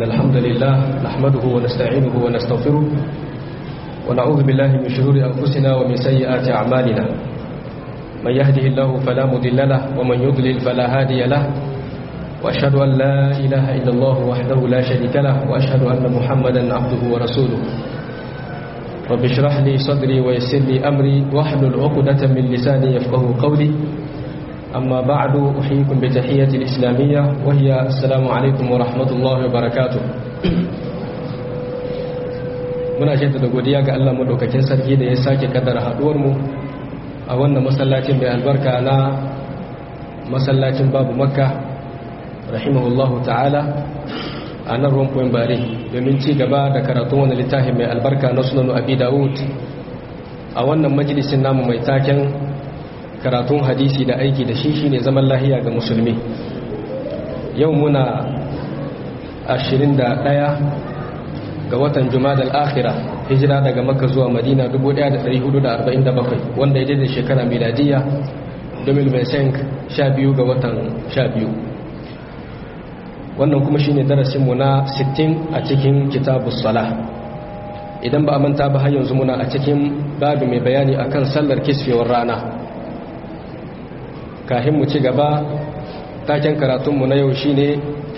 إن الحمد لله نحمده ونستعينه ونستغفره ونعوذ بالله من شرور أنفسنا ومن سيئات أعمالنا من يهده الله فلا مضل له ومن يضلل فلا هادي له وأشهد أن لا إله إلا الله وحده لا شريك له وأشهد أن محمدا عبده ورسوله رب اشرح لي صدري ويسر لي أمري واحلل عقدة من لساني يفقه قولي أما بعد أحييكم بتحية الإسلامية وهي السلام عليكم ورحمة الله وبركاته muna shaida da godiya ga Allah madaukakin sarki da ya sake kaddara haduwar mu a wannan masallacin mai albarka na masallacin babu makka rahimahullahu ta'ala a nan rumfuwan bare domin ci gaba da karatun wani littafin mai albarka na sunanu abi dawud a wannan majalisin namu mai taken karatun hadisi da aiki da shi shine zaman lahiya ga musulmi yau muna 21 ga watan jumadal akhira hijira daga makka zuwa madina 1447 wanda ya daidai shekara miladiya 2012 ga watan 12 wannan kuma shine darasinmu na 60 a cikin kitabus salah idan ba a manta ba har yanzu muna a cikin babu mai bayani akan sallar kisfewar rana kafin mu ci gaba taken karatunmu na yau shine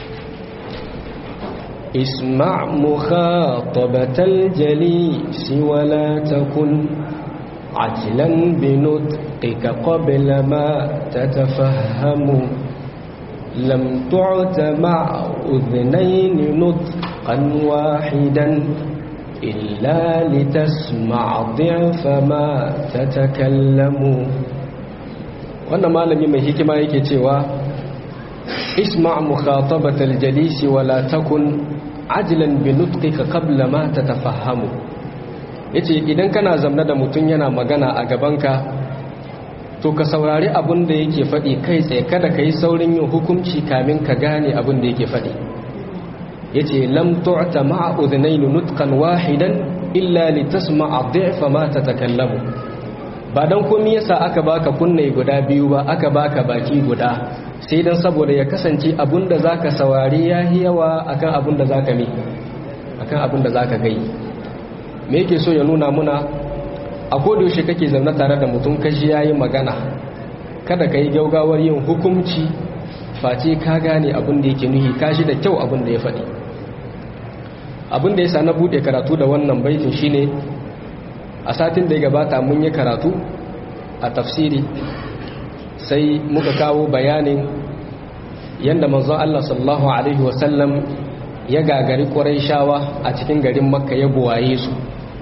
اسمع مخاطبة الجليس ولا تكن عجلا بنطقك قبل ما تتفهم لم تعت مع أذنين نطقا واحدا إلا لتسمع ضعف ما تتكلم wannan malami mai hikima yake cewa isma mukhatabatal jalisi wala takun ajilan bi nutqika qabla ma tatafahhamu yace idan kana zamna da mutun yana magana a gabanka to ka saurari abin da yake faɗi kai tsaye kada ka yi saurin yin hukunci kamin ka gane abin da yake faɗi yace lam tu'ta ma'a udhnayn nutqan wahidan illa litasma'a dhi'fa ma tatakallamu ba dan komai yasa aka baka kunne guda biyu ba aka baka baki guda sai dan saboda ya kasance abinda zaka saurari yahi yawa akan abinda zaka mi akan abinda zaka gai me yake so ya nuna muna a kodayaushe kake zaune tare da mutum kashi yayi magana kada ka yi gaugawar yin hukunci face ka gane abin da yake nuhi kashi da kyau abin da ya faɗi abin da ya sa na buɗe karatu da wannan baitin shine a satin da ya gabata mun yi karatu a tafsiri sai muka kawo bayanin yadda manzon Allah sallallahu alaihi wasallam ya gagari shawa a cikin garin makka ya buwaye su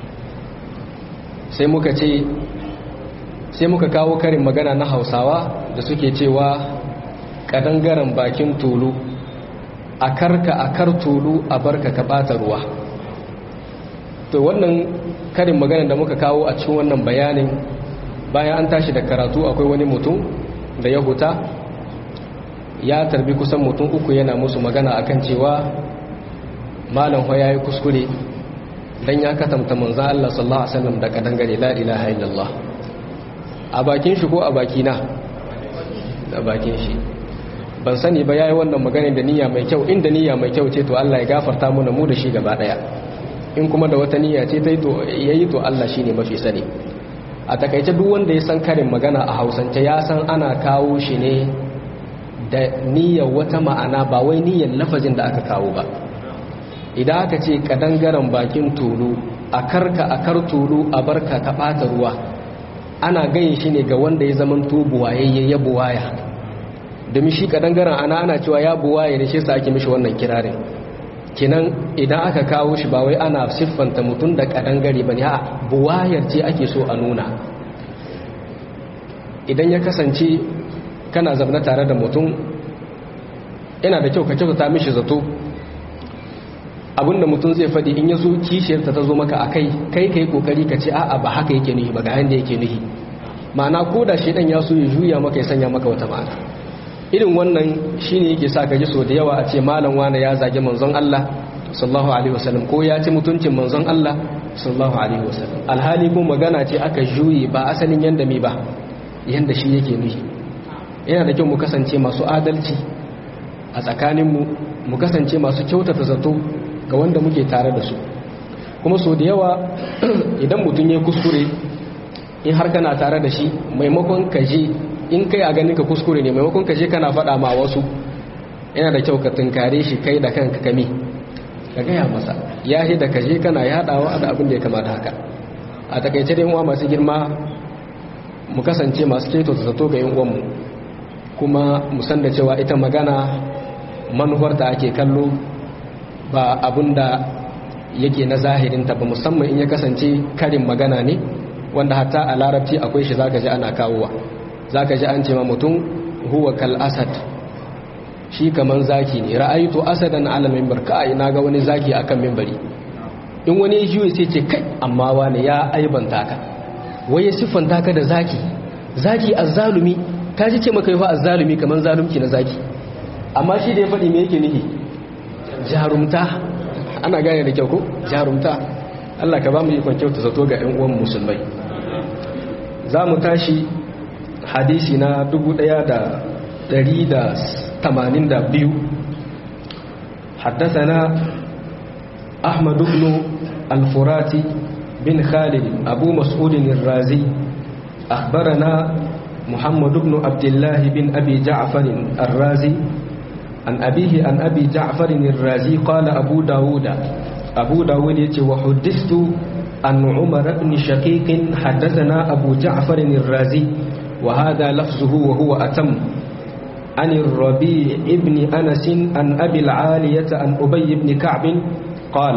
sai muka ce sai muka kawo karin magana na hausawa da suke cewa kadangaren bakin tulu a karka a kar tulu a barka ka bata ruwa to wannan karin magana da muka kawo a cikin wannan bayanin bayan an tashi da karatu akwai wani mutum da ya huta ya tarbi kusan mutum uku yana musu magana akan cewa malam ya yi kuskure dan ya katamta manzan Allah sallallahu alaihi wasallam da kadangare la ilaha illallah a bakin shi ko a bakina da bakin shi ban sani ba yayi wannan magana da niyya mai kyau inda niyya mai kyau ce to Allah ya gafarta mana mu da shi gaba daya in kuma da wata niyya ce tai to yayi to Allah shine mafi sani a takaice duk wanda ya san karin magana a Hausance ya san ana kawo shi ne da niyyar wata ma'ana ba wai niyyar lafazin da aka kawo ba idan aka ce kadangaren bakin tulu a karka a kar tulu a barka ka bata ruwa ana gayin shi ne ga wanda ya zaman to buwayayye ya buwaya domin shi kadangaren ana ana cewa ya buwaye ne shi sa ake mishi wannan kirarin kinan idan aka kawo shi ba wai ana siffanta mutum da kadangare ba ne a buwayar ce ake so a nuna idan ya kasance kana zabna tare da mutum yana da kyau ka kyautata mishi zato abinda mutum zai faɗi in ya zo kishiyarta ta zo maka a kai kai kai kokari ka ce a'a ba haka yake nuhi ba ga yanda yake nuhi ma'ana ko da shedan ya so ya juya maka ya sanya maka wata ma'ana irin wannan shine yake sa ka ji so da yawa a ce malam wani ya zage manzon Allah sallallahu alaihi wasallam ko ya ci mutuncin manzon Allah sallallahu alaihi wasallam alhali ko magana ce aka juyi ba asalin yanda mi ba yanda shi yake nuhi yana da kyau mu kasance masu adalci a tsakaninmu mu kasance masu kyautata zato ga wanda muke tare da su kuma so da yawa idan mutum ya kuskure in har kana tare da shi maimakon ka je in kai a ganin ka kuskure ne maimakon ka je kana faɗa ma wasu yana da kyau ka tunkare shi kai da kanka kame ka gaya masa ya da ka je kana yaɗawa da abin da ya kamata haka a takaice dai uwa masu girma mu kasance masu keto ta zato ga yin uwanmu kuma mu san da cewa ita magana manufarta ake kallo ba abin da yake na zahirinta ba musamman in ya kasance karin magana ne wanda hatta a larabci akwai shi zaka ji ana kawowa zaka ji an ce ma mutum huwa kal asad shi kaman zaki ne ra'aytu asadan ala minbar kai naga wani zaki akan minbari in wani ya jiyo sai ce kai amma wani ya aibanta ka wai ya siffanta ka da zaki zaki azzalumi ka ji ce maka yi fa azzalumi kaman zalunci na zaki amma shi da ya faɗi me yake nihi jarumta ana gane da kyau ko jarumta Allah ka ba mu ikon kyauta zato ga 'yan uwan musulmai za mu tashi hadisi na 1182 حدثنا أحمد بن الفراتي بن خالد أبو مسعود الرازي أخبرنا محمد بن عبد الله بن أبي جعفر الرازي عن أبيه عن أبي جعفر الرازي قال أبو داود أبو داود وحدثت عن عمر بن شقيق حدثنا أبو جعفر الرازي وهذا لفظه وهو أتم عن الربيع ابن أنس عن أبي العالية عن أبي بن كعب قال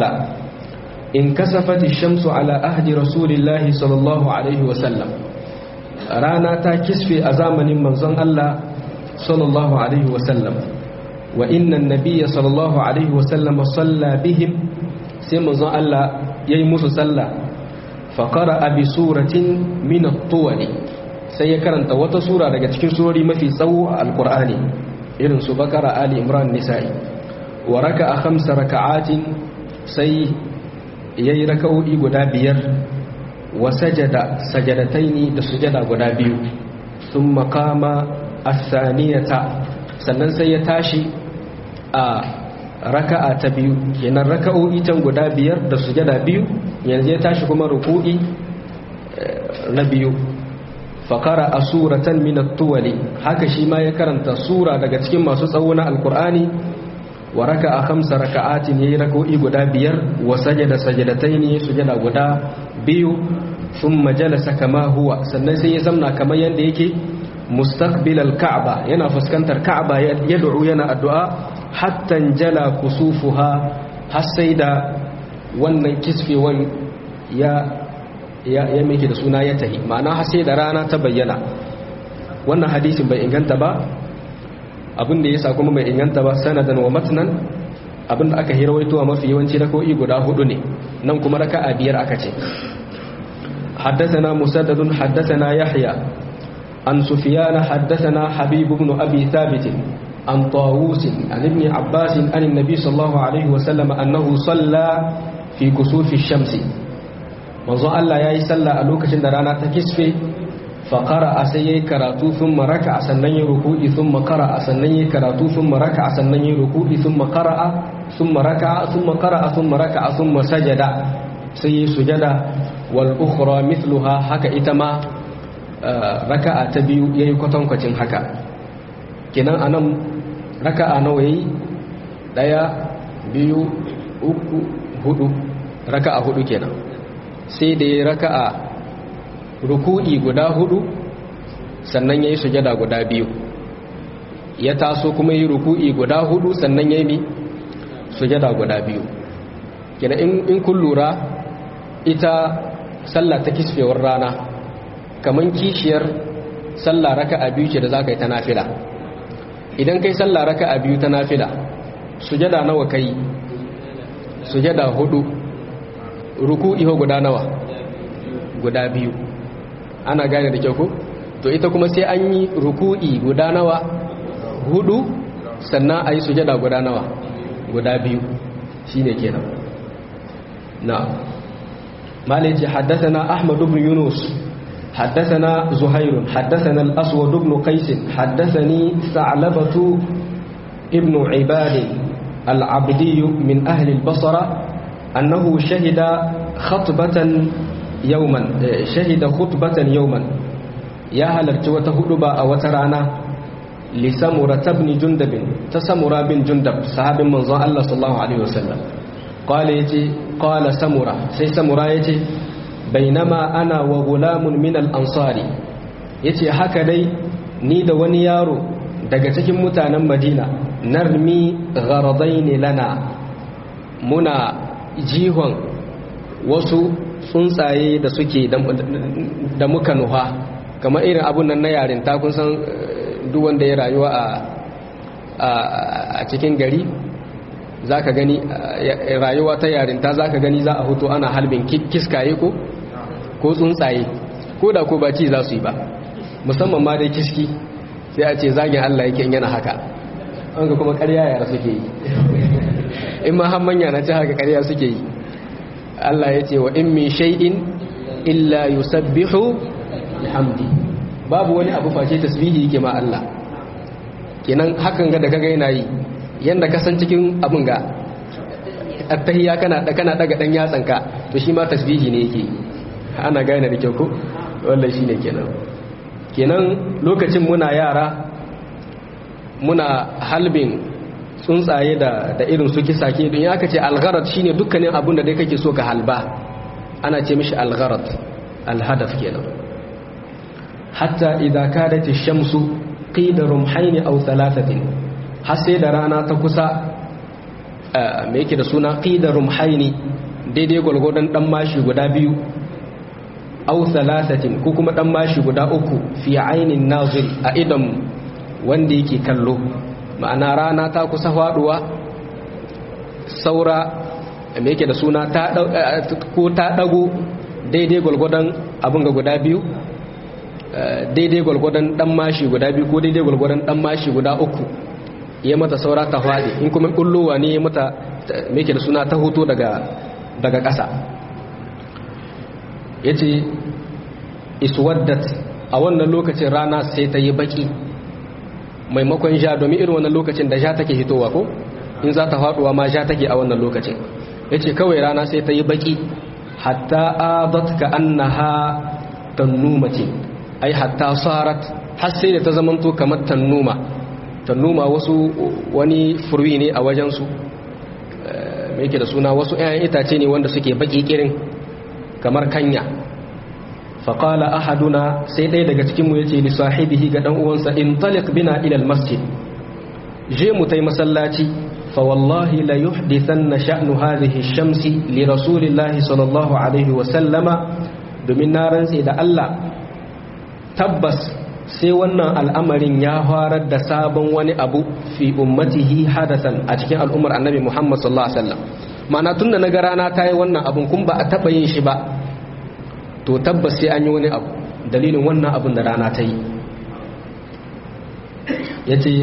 انكسفت الشمس على أهد رسول الله صلى الله عليه وسلم رانا تاكسفي أزامن منزن الله صلى الله عليه وسلم وإن النبي صلى الله عليه وسلم صلى بهم سيمزن الله يمس صلى فقرأ بسورة من الطول سيكرنت وتصورة daga cikin surori mafi tsawo a alqur'ani irin su bakara ali imran nisa'i wa raka'a khamsa raka'atin sai yayi raka'o'i guda biyar wa sajada sajadataini da sujada guda biyu thumma qama as-saniyata sannan sai ya tashi a raka'a ta biyu kenan raka'o'i can guda biyar da sujada biyu yanzu ya tashi kuma ruku'i na biyu faƙara a suratan minat tuwali haka shi ma ya karanta sura daga cikin masu tsawo na alkur'ani wa raka a hamsa raka'atin ya yi raka'o'i guda biyar wa sajada sajadatai ne sujada guda biyu sun majalasa kama huwa sannan sai ya zamna kamar yadda yake mustaqbil al-ka'ba yana fuskantar ka'ba yad'u yana addu'a hatta jala kusufuha har sai da wannan kisfewan ya ya ya meke da suna ya tahi ma'ana har sai da rana ta bayyana wannan hadisin bai inganta ba abin da yasa kuma bai inganta ba sanadan wa matnan abin da aka hirawaito mafi yawanci rako'i guda hudu ne nan kuma raka'a biyar aka ce حدثنا مسدد حدثنا يحيى عن سفيان حدثنا حبيب بن أبي ثابت عن طاووس عن ابن عباس عن النبي صلى الله عليه وسلم أنه صلى في كسوف الشمس manzo Allah yayi sallah a lokacin da rana ta kisfe fa qara'a sai yayi karatu thumma raka'a sannan yayi ruku'i thumma qara'a sannan yayi karatu thumma raka'a sannan yayi ruku'i thumma qara'a thumma raka'a thumma qara'a thumma raka'a thumma sajada sai yayi sujada wal ukhra mithluha haka ita ma raka'a ta biyu yayi kwatankwacin haka kenan anan raka'a nawa yayi daya biyu uku hudu raka'a hudu kenan sai da ya raka'a ruku'i guda hudu sannan yayi sujada guda biyu ya taso kuma yi ruku'i guda hudu sannan yayi sujada guda biyu kenan in kun lura ita sallah ta kisfewar rana kaman kishiyar sallah raka'a biyu ce da zaka yi ta nafila idan kai sallah raka'a biyu ta nafila sujada nawa kai sujada hudu ruku'i ho guda nawa guda biyu ana gane da kyau ko to ita kuma sai an yi ruku'i guda nawa hudu sannan a yi sujada guda nawa guda biyu shine kenan na'am مالك حدثنا أحمد بن يونس حدثنا زهير حدثنا الأسود بن قيس حدثني ثعلبة ابن عباد العبدي من أهل البصرة أنه شهد خطبة يوما شهد خطبة يوما يا هل ارتوت هدبا أو ترانا لسمرة بن جندب تسمرة بن جندب صحاب من الله صلى الله عليه وسلم قال يتي قال سمرة سي سمرة يتي بينما أنا وغلام من الأنصار يتي هكذا نيد ونيارو daga cikin mutanen madina narmi gharadaini lana muna jihon wasu tsuntsaye da suke da muka nuha kamar irin abun nan na yarinta kun san duk wanda ya rayuwa a cikin gari za ka gani rayuwa ta yarinta za ka gani za a hoto ana halbin kiskaye ko ko tsuntsaye ko da ko ba ci za su yi ba musamman ma dai kiski sai a ce zagin Allah yake yana haka an ga kuma ƙarya yara suke yi in ma har manya na ci haka ƙarya suke yi Allah ya ce wa in min shay'in illa yusabbihu bihamdi babu wani abu face tasbihi yake ma Allah kenan hakan ga da kaga yana yi yanda ka san cikin abun ga attahiyya kana kana daga dan yatsanka to shi ma tasbihi ne yake ana gane da kyau ko wallahi shine kenan kenan lokacin muna yara muna halbin tsuntsaye da da irin su kisake don ya aka ce algharat shine dukkanin abun da dai kake so ka halba ana ce mishi algharat alhadaf kenan hatta idza kadat ash-shamsu qida rumhayn aw thalathatin har sai da rana ta kusa me yake da suna qida rumhayn daidai gwargwadon dan mashi guda biyu aw thalathatin ko kuma dan mashi guda uku fi ainin nazir a idan wanda yake kallo ma'ana rana ta kusa faduwa saura me yake da suna ta ko ta dago daidai gwalgwadon abin ga guda biyu daidai gwalgwadon dan mashi guda biyu ko daidai gwalgwadon dan mashi guda uku ya mata saura ta faɗi in kuma kullowa ne ya mata me yake da suna ta hoto daga daga ƙasa yace iswaddat a wannan lokacin rana sai ta yi baki maimakon ja domin irin wannan lokacin da ja take hitowa ko in za ta faduwa ma ja take a wannan lokacin yace kawai rana sai ta yi baki hatta adat ka annaha tannumati ai hatta sarat har sai da ta zamanto kamar tannuma tannuma wasu wani furwi ne a wajen su me yake da suna wasu 'ya'yan itace ne wanda suke baki kirin kamar kanya faƙala ahaduna sai ɗaya daga cikinmu ya ce lissahibihi ga ɗan'uwansa in talik bina ilal masjid je mu tai masallaci fa wallahi la yuhdithan na sha'nu hadhihi shamsi li rasulillahi sallallahu alaihi wa sallama domin na rantse da Allah tabbas sai wannan al'amarin ya farar da sabon wani abu fi ummatihi hadasan a cikin al'ummar annabi Muhammad sallallahu alaihi wasallam ma'ana tunda na ga rana ta yi wannan abun kun ba a taɓa yin shi ba to tabbas sai an yi wani abu dalilin wannan abin da rana ta yi ya ce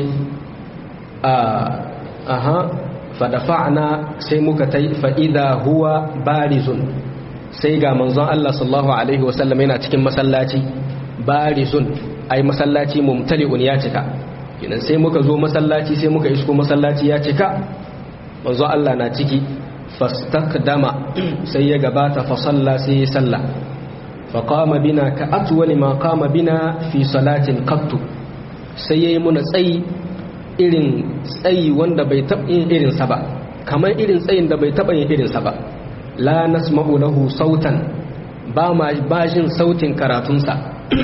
aha fadafa'na sai muka ta yi fa'ida huwa barizun sai ga manzon Allah sallallahu Alaihi wasallam yana cikin masallaci barizun ai masallaci mumtali'un ya cika kinan sai muka zo masallaci sai muka isko masallaci ya cika manzon Allah na ciki fastakdama sai ya gabata fa salla sai ya salla faƙama bina ka atuwali ma kama bina fi salatin kattu sai ya yi muna tsayi irin tsayi wanda bai taɓa yin irinsa ba kamar irin tsayin da bai taɓa yin irinsa ba la nasma'u lahu sautan ba ma bajin sautin karatunsa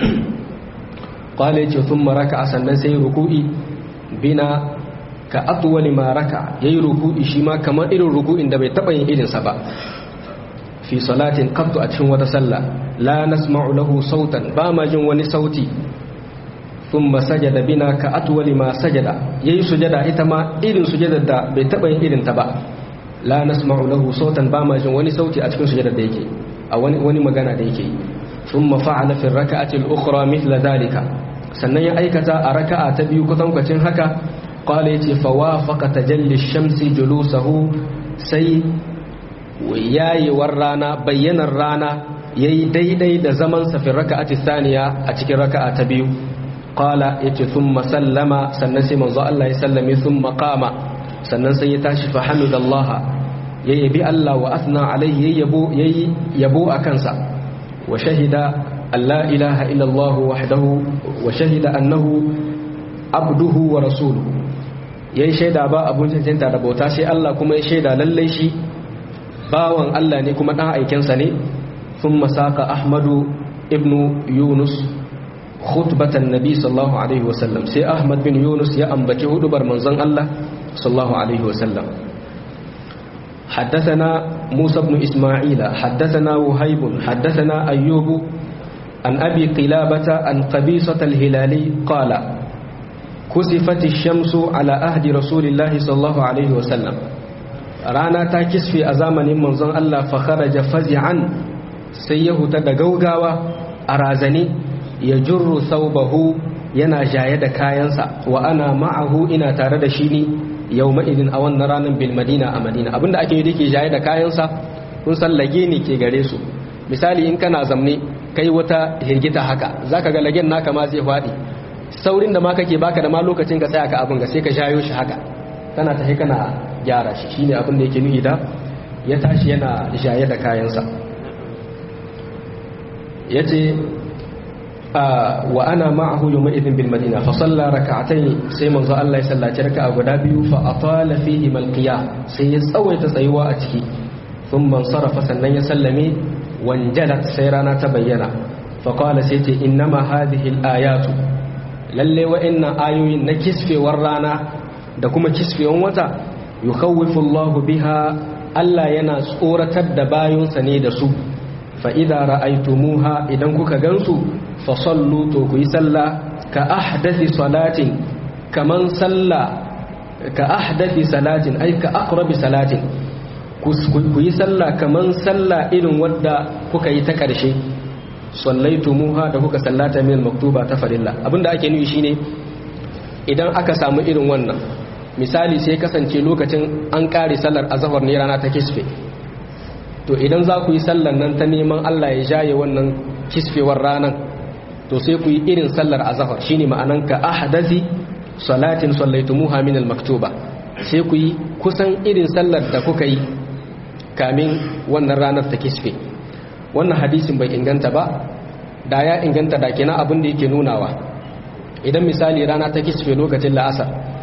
kwale ce sun maraka a sannan sai ruku'i bina ka atuwali ma raka ya yi ruku'i shi ma kamar irin ruku'in da bai taɓa yin irinsa ba fi salatin qattu a cikin wata sallah la nasma'u lahu sautan ba ma jin wani sauti thumma sajada bina ka atwali ma sajada yayi sujada ita ma irin sujadar da bai taba yin irin ta ba la nasma'u lahu sautan ba ma jin wani sauti a cikin sujadar da yake a wani wani magana da yake thumma fa'ala fi rak'ati al-ukhra mithla dhalika sannan ya aikata a raka'a ta biyu kutankwacin haka qala yace fa wafaqa tajalli ash-shamsi julusahu sai yayewar rana bayyanar rana yayi daidai da zaman sa fi raka'ati thaniya a cikin raka'a ta biyu qala yace thumma sallama sannan sai manzo Allah ya sallame thumma qama sannan sai ya tashi fa hamidallaha ya yabi Allah wa athna alaihi yabo yayi yabo a kansa wa shahida alla ilaha illa Allah wahdahu wa shahida annahu abduhu wa rasuluhu yayi shaida ba abun cancanta da bauta sai Allah kuma ya shaida lalle shi bawan Allah ne kuma dan aikin sa ne thumma saqa ahmadu ibnu yunus khutbatan nabi sallallahu alaihi wasallam sai ahmad bin yunus ya ambaci hudubar manzon Allah sallallahu alaihi wasallam حدثنا موسى بن إسماعيل حدثنا وهيب حدثنا أيوب عن أبي قلابة عن قبيصة الهلالي قال كسفت الشمس على أهد رسول الله صلى الله عليه وسلم رانا تاكس في أزامن منظر الله فخرج فزعا سيه تدقوقاوة أرازني يجر ثوبه yana jaye da kayansa wa ana ma'ahu ina tare da shi ne yau ma'idin a wannan ranar bil madina a madina abinda ake yi dake jaye da kayansa kun san lage ne ke gare su misali in kana zamne kai wata hirgita haka zaka ga lagen naka ma zai faɗi saurin da ma kake baka da ma lokacin ka tsaya ka abin ga sai ka shayo shi haka kana tafi kana gyara shi shine abin da yake nuhi da ya tashi yana jaye da kayansa yace wa ana ma'ahu yawma idin bil madina fa salla rak'atayn sai manzo Allah ya sallaci raka'a guda biyu fa atala fihi mal qiyam sai ya tsawaita tsayuwa a ciki thumma sarafa sannan ya sallame wanjalat sai rana ta bayyana fa qala sai ce innama hadhihi al ayatu lalle wa'annan ayoyin na kisfewar rana da kuma kisfewan wata yukhawifu Allah biha Allah yana tsoratar da bayonsa ne da su fa idza ra'aytumuha idan kuka gansu fa sallu to ku yi sallah ka ahdathi salatin kaman sallah ka ahdathi salatin ay ka aqrabi salatin ku yi sallah kaman sallah irin wadda kuka yi ta karshe sallaitumuha da kuka sallata min maktuba ta farilla abinda ake nufi shine idan aka samu irin wannan misali sai kasance lokacin an kare sallar azhar ne rana ta kisfe to idan za ku yi sallar nan ta neman Allah ya jaye wannan kisfewar ranan to sai ku yi irin sallar azhar shine ma'anan ka ahdathi salatin sallaitumuha min al-maktuba sai ku yi kusan irin sallar da kuka yi kamin wannan ranar ta kisfe wannan hadisin bai inganta ba da ya inganta da kenan abin da yake nunawa idan misali rana ta kisfe lokacin la'asar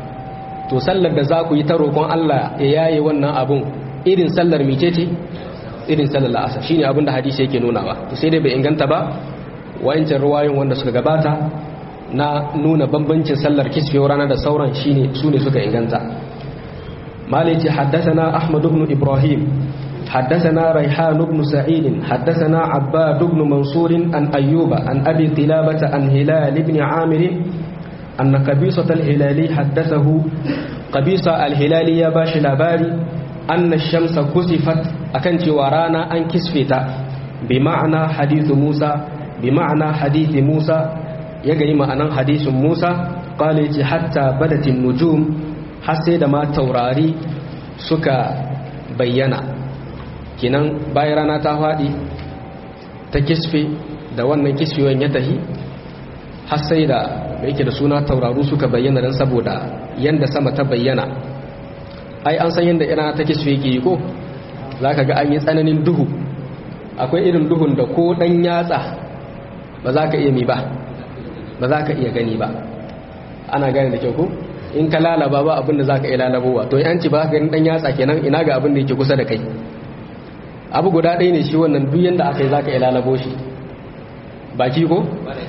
to sallar da za ku yi ta roƙon Allah ya yaye wannan abun irin sallar micece irin sallar la'asar shine abin da hadisi yake nunawa to sai dai bai inganta ba wayancin ruwayoyin wanda suka gabata na nuna bambancin sallar kisfewar rana da sauran shine su ne suka inganta malici haddathana ahmad ibn ibrahim حدثنا ريحان بن سعيد حدثنا عباد بن منصور عن أيوب عن أبي قلابة عن هلال بن عامر أن قبيصة الهلالي حدثه قبيصة الهلالي يا باش لاباري أن الشمس كسفت أكنت ورانا أن كسفت بمعنى حديث موسى بمعنى حديث موسى يجري معنى حديث موسى قال حتى بدت النجوم حسيد ما توراري سكا بينا kinan bayan rana ta faɗi ta kisfe da wannan kisfewan ya tahi har sai da mai yake da suna tauraru suka bayyana don saboda yanda sama ta bayyana ai an san yanda rana ta kisfe yake yi ko za ka ga an yi tsananin duhu akwai irin duhun da ko ɗan yatsa ba za ka iya mi ba ba za ka iya gani ba ana gane da kyau ko in ka lalaba ba abin da za ka iya lalabowa to yanci ba ka gani ɗan yatsa kenan ina ga abin da yake kusa da kai abu guda ɗaya ne shi wannan duk yadda aka yi za ka ilalabo shi baki ko?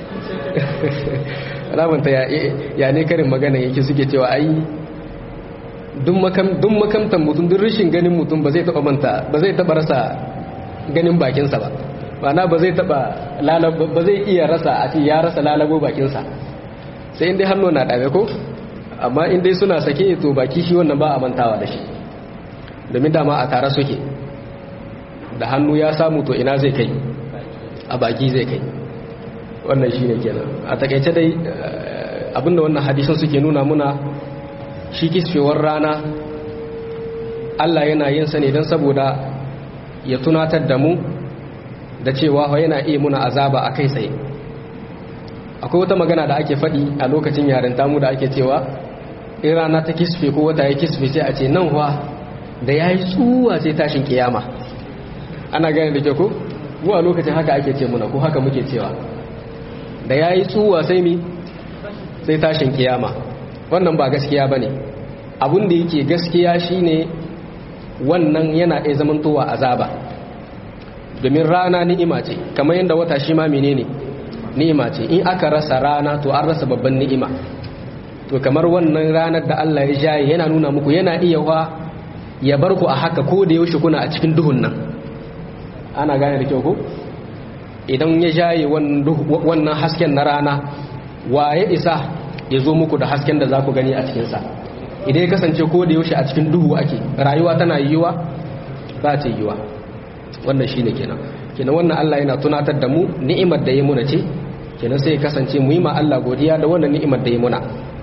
ramanta ya ne karin magana yake suke cewa ai duk makamtan mutum duk rashin ganin mutum ba zai taɓa manta ba zai taɓa rasa ganin bakinsa ba mana ba zai taɓa ba zai iya rasa a ce ya rasa lalabo bakinsa sai inda hannu na ɗabe ko amma inda suna sake to baki shi wannan ba a mantawa da shi domin dama a tare suke da hannu ya samu to ina zai kai a baki zai kai wannan shine kenan a takaice dai abinda wannan hadisan suke nuna muna shi kisfewar rana Allah yana yin sa ne don saboda ya tunatar da mu da cewa yana iya muna azaba a kai tsaye akwai wata magana da ake faɗi a lokacin yaren tamu da ake cewa in rana ta kisfe ko wata ya kisfe sai a ce nan wa da ya yi tsuwa sai tashin kiyama ana gane da ke ko mu a lokacin haka ake ce muna ko haka muke cewa da ya yi tsuwa sai mi sai tashin kiyama wannan ba gaskiya ba ne abin da yake gaskiya shine wannan yana iya zamantowa azaba domin rana ni'ima ce kamar yadda wata shi ma menene ni'ima ce in aka rasa rana to an rasa babban ni'ima to kamar wannan ranar da Allah ya jaye yana nuna muku yana iya wa ya bar ku a haka ko da yaushe kuna a cikin duhun nan ana gane da kyau ko idan ya jaye wannan hasken na rana wa ya isa ya zo muku da hasken da za ku gani a cikinsa idan ya kasance ko da yaushe a cikin duhu ake rayuwa tana yiwuwa ba ta yiwuwa wannan shine kenan kenan wannan Allah yana tunatar da mu ni'imar da ya muna ce kenan sai ya kasance mu yi ma Allah godiya da wannan ni'imar da ya muna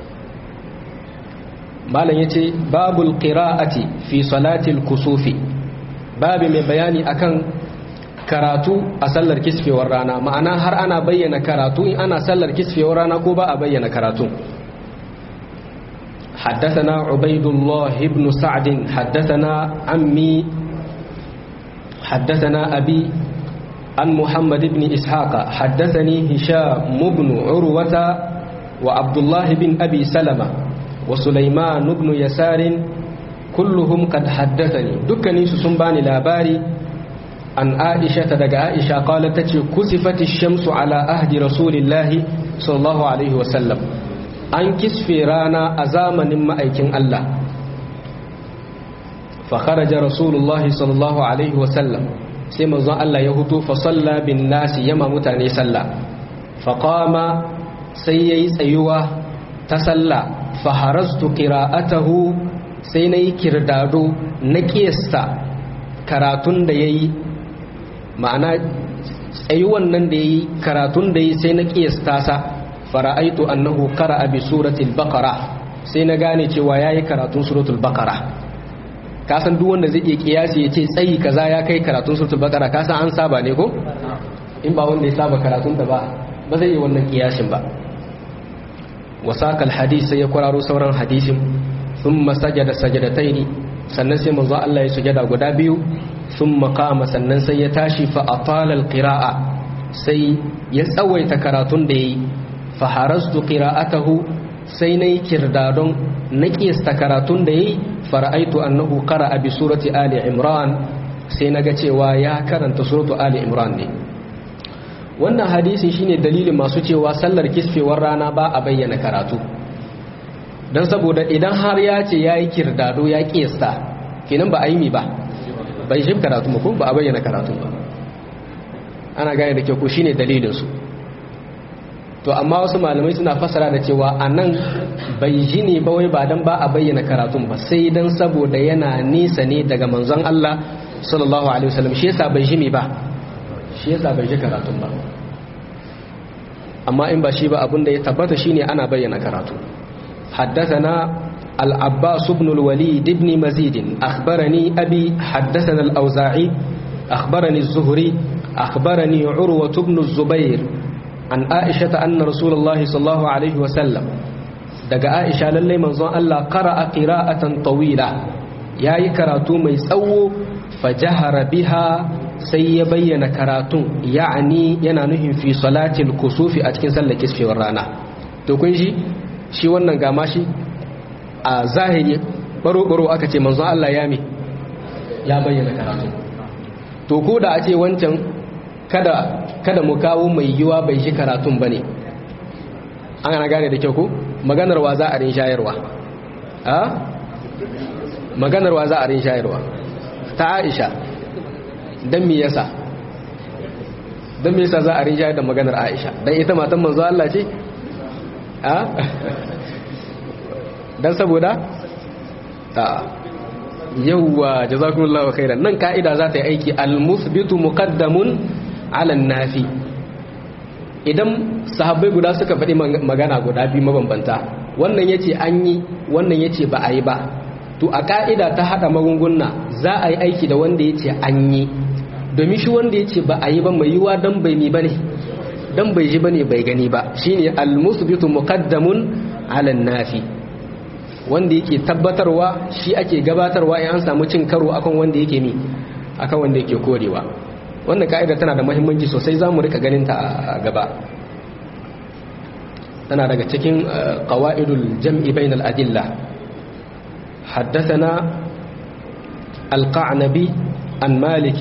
malam yace babul qira'ati fi salatil kusufi babu mai bayani akan karatu a sallar kisfewar rana ma'ana har ana bayyana karatu in ana sallar kisfewar rana ko ba a bayyana karatu حدثنا عبيد الله بن سعد حدثنا عمي حدثنا أبي عن محمد بن إسحاق حدثني هشام بن عروة وعبد الله بن أبي سلمة وسليمان بن يسار كلهم قد حدثني دكني سسنباني لاباري عن عائشة دق عائشة قالت تتي كسفت الشمس على أهد رسول الله صلى الله عليه وسلم أن كسفي رانا أزامن مأيكين الله فخرج رسول الله صلى الله عليه وسلم سيما ظن الله يهدو فصلى بالناس يما متاني صلى فقام سيي سيوة تسلى فحرزت قراءته سيني كردادو نكيستا karatun da ya yi ma'ana tsayuwan nan da ya yi karatun da ya yi sai na ƙiyasta sa fara'aitu annahu kara abi suratul baqara sai na gane cewa ya yi karatun suratul baqara kasan duk wanda zai iya kiyasi ya ce tsayi kaza ya kai karatun suratul baqara kasan an saba ne ko in ba wanda ya saba karatun da ba ba zai yi wannan kiyasin ba wasakal hadis sai ya kwararo sauran hadisin thumma sajada sajadataini sannan sai manzo Allah ya sujada guda biyu thumma qama sannan sai ya tashi fa atala alqira'a sai ya tsawaita karatun da yayi fa harastu qira'atahu sai nayi kirdadon na kiyasta karatun da yayi fara'aitu annahu qara'a bi surati ali imran sai naga cewa ya karanta suratu ali imran ne wannan hadisi shine dalilin masu cewa sallar kisfewar rana ba a bayyana karatu dan saboda idan har ya ce yayi kirdado ya kiyasta kenan ba a yi mi ba bai shi karatu ba ko ba a bayyana karatu ba ana gane da kyau ko shine dalilin su to amma wasu malamai suna fasara da cewa a nan bai ji ne ba wai ba don ba a bayyana karatun ba sai don saboda yana nisa ne daga manzon Allah sallallahu alaihi wasallam shi yasa bai ji me ba shi yasa bai ji karatun ba amma in ba shi ba abinda ya tabbata shine ana bayyana karatu حدثنا العباس بن الوليد بن مزيد أخبرني أبي حدثنا الأوزاعي أخبرني الزهري أخبرني عروة بن الزبير an aisha ta anna rasulullahi sallallahu alaihi wasallam daga aisha lallai manzon Allah qara'a qira'atan tawila yayi karatu mai tsawo fajahara biha sai ya bayyana karatun ya'ani yana nufin fi salatil kusufi a cikin sallar kisfewar rana to kun shi shi wannan gama shi a zahiri baro-baro aka ce manzon Allah ya mi ya bayyana karatu to ko da a ce wancan kada kada mu kawo mai yiwa bai shi karatun bane an ana gane da kyau ko maganar wa za a rin shayarwa a maganar wa za a rin shayarwa ta Aisha dan me yasa dan me yasa za a rin shayar da maganar Aisha dan ita matan manzo Allah ce a dan saboda ta yawwa jazakumullahu khairan nan ka'ida za ta yi aiki al-musbitu muqaddamun ala nafi idan sahabbai guda suka faɗi magana guda biyu mabambanta wannan yace an yi wannan yace ba a yi ba to a ka'ida ta hada magunguna za a yi aiki da wanda yace an yi domin shi wanda yace ba a yi ba mai yiwa dan bai mi bane dan bai ji bane bai gani ba shine al-musbitu muqaddamun ala nafi wanda yake tabbatarwa shi ake gabatarwa in an samu cin karo akan wanda yake mi akan wanda yake korewa wannan ka'ida tana da muhimmanci sosai zamu rika ganin ta a gaba tana daga cikin qawaidul jam'i bainal adilla haddathana al-qa'nabi an malik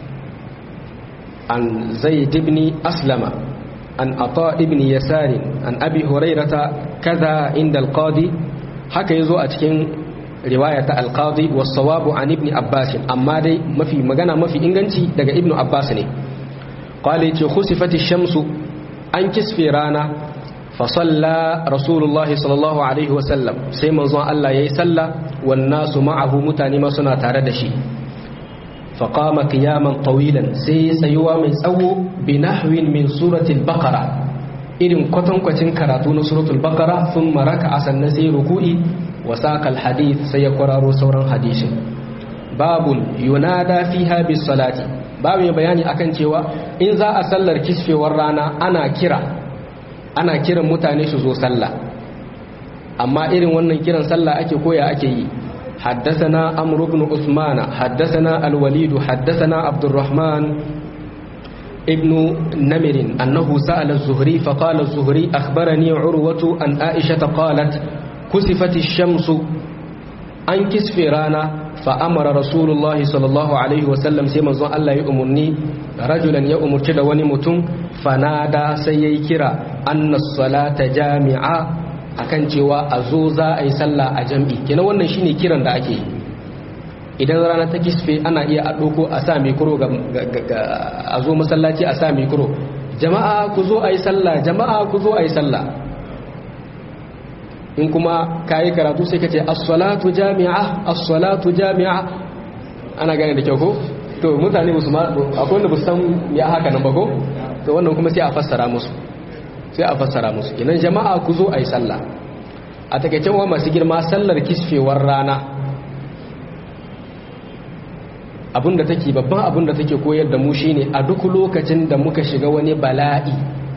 an zaid ibn aslama an ata ibn yasar an abi hurairata kaza inda al-qadi haka yazo a cikin riwaya ta al-qadi was-sawabu an ibn abbas amma dai mafi magana mafi inganci daga ibn abbas ne qala yace khusifati shamsu an kisfe rana fasalla rasulullahi sallallahu alaihi wasallam sai manzon Allah yayi salla wan nasu ma'ahu mutane ma suna tare da shi faqama qiyaman tawilan sai tsayuwa mai tsawo bi nahwin min suratul baqara irin kwatankwacin karatu na suratul baqara thumma raka'a sannan sai ruku'i wa saqal hadith sai ya kwararo sauran hadisin babun yunada fiha bis salati babu bayani akan cewa in za a sallar kisfewar rana ana kira ana kiran mutane su zo sallah amma irin wannan kiran sallah ake koya ake yi حدثنا عمرو بن عثمان حدثنا الوليد حدثنا عبد الرحمن ابن نمر أنه سأل الزهري فقال الزهري أخبرني عروة أن عائشة قالت كسفت الشمس أن كسف رانا فأمر رسول الله صلى الله عليه وسلم سيما زوان الله يؤمرني رجلا يؤمر كده ونمتن فنادى سيكرا أن الصلاة جامعة akan cewa a zo za a yi sallah a jam'i kenan wannan shine kiran da ake yi idan rana ta kisfe ana iya a ɗoko a sa mikro a zo masallaci a sa mikro jama'a ku zo a yi sallah jama'a ku zo a yi sallah in kuma ka yi karatu sai ka ce as-salatu jami'a as-salatu jami'a ana gane da kyau ko to mutane musu ma akwai wanda ba san ya haka nan ba ko to wannan kuma sai a fassara musu sai a fassara musu idan jama'a ku zo a yi sallah a takaicen wa masu girma sallar kisfewar rana abinda take babban abinda take koyar da mu shine a duk lokacin da muka shiga wani bala'i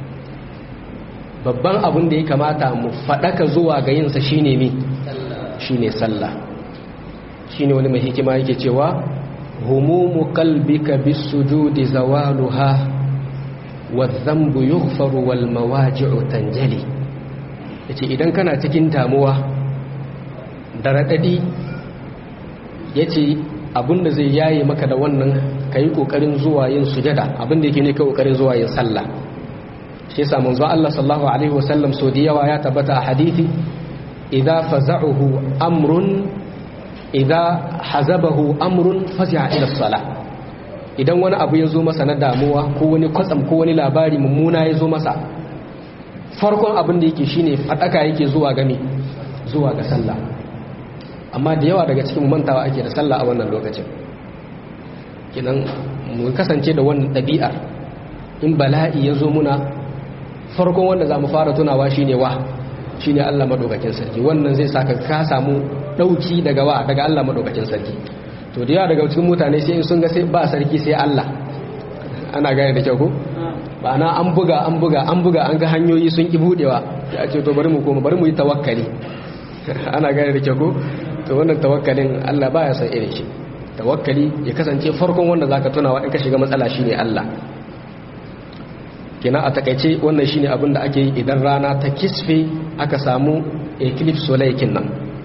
babban abin da ya kamata mu faɗaka zuwa ga yinsa shine mi shine sallah shine wani mai hikima yake cewa humumu qalbika bisujudi zawaluha wadh-dhanbu yughfaru wal mawaji'u tanjali yace idan kana cikin damuwa da radadi yace abinda zai yaye maka da wannan kai kokarin zuwa yin sujada abinda yake ne kai kokarin zuwa yin sallah shi yasa manzo Allah sallallahu alaihi wasallam so da yawa ya tabbata a hadisi idza faza'uhu amrun idza hazabahu amrun fazi'a ila salah idan wani abu ya zo masa na damuwa ko wani kwatsam ko wani labari mummuna ya zo masa farkon abin da yake shine fadaka yake zuwa game zuwa ga sallah amma da yawa daga cikin mantawa ake da sallah a wannan lokacin kinan mu kasance da wannan ɗabi'ar in bala'i ya zo muna farkon wanda za mu fara tunawa shine wa shine Allah madaukakin sarki wannan zai saka ka samu dauki daga wa daga Allah madaukakin sarki to da yawa daga cikin mutane sai in sun ga sai ba sarki sai Allah ana gane da kyau ko ba na an buga an buga an buga an ga hanyoyi sun ki budewa ya ce to bari mu koma bari mu yi tawakkali ana gane da kyau ko to wannan tawakkalin Allah baya san irin shi tawakkali ya kasance farkon wanda zaka tunawa in ka shiga matsala shine Allah kina a takaice wannan shine abin da ake yi idan rana ta kisfe aka samu eclipse solar nan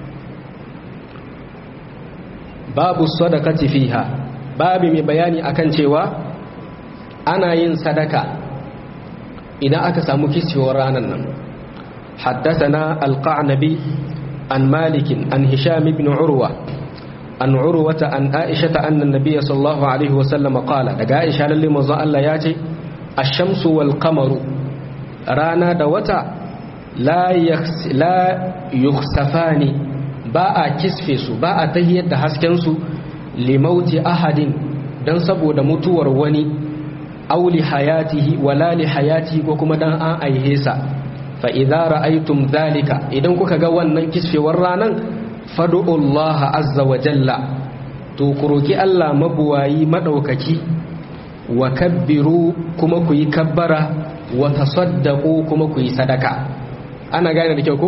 babu sadaqati fiha babu mai bayani akan cewa ana yin sadaka idan aka samu kisfewar ranar nan حدثنا القعنبي عن مالك عن هشام بن عروة عن عروة عن عائشة أن النبي صلى الله عليه وسلم قال دقا عائشة للي مزا الله ياتي الشمس والقمر رانا دوتا لا يخس لا يخسفان باء كسفسو باء تهيد حسكنسو لموت أحد dan saboda mutuwar wani auli hayatihi wala li hayatihi ko kuma dan an aihe sa fa idza ra'aytum dhalika idan kuka ga wannan kisfewar ranan fad'u Allah azza wa jalla to ku roki Allah mabuwayi madaukaki wa kabbiru kuma ku yi kabbara wa tasaddaqu kuma ku yi sadaka ana gane da kyau ko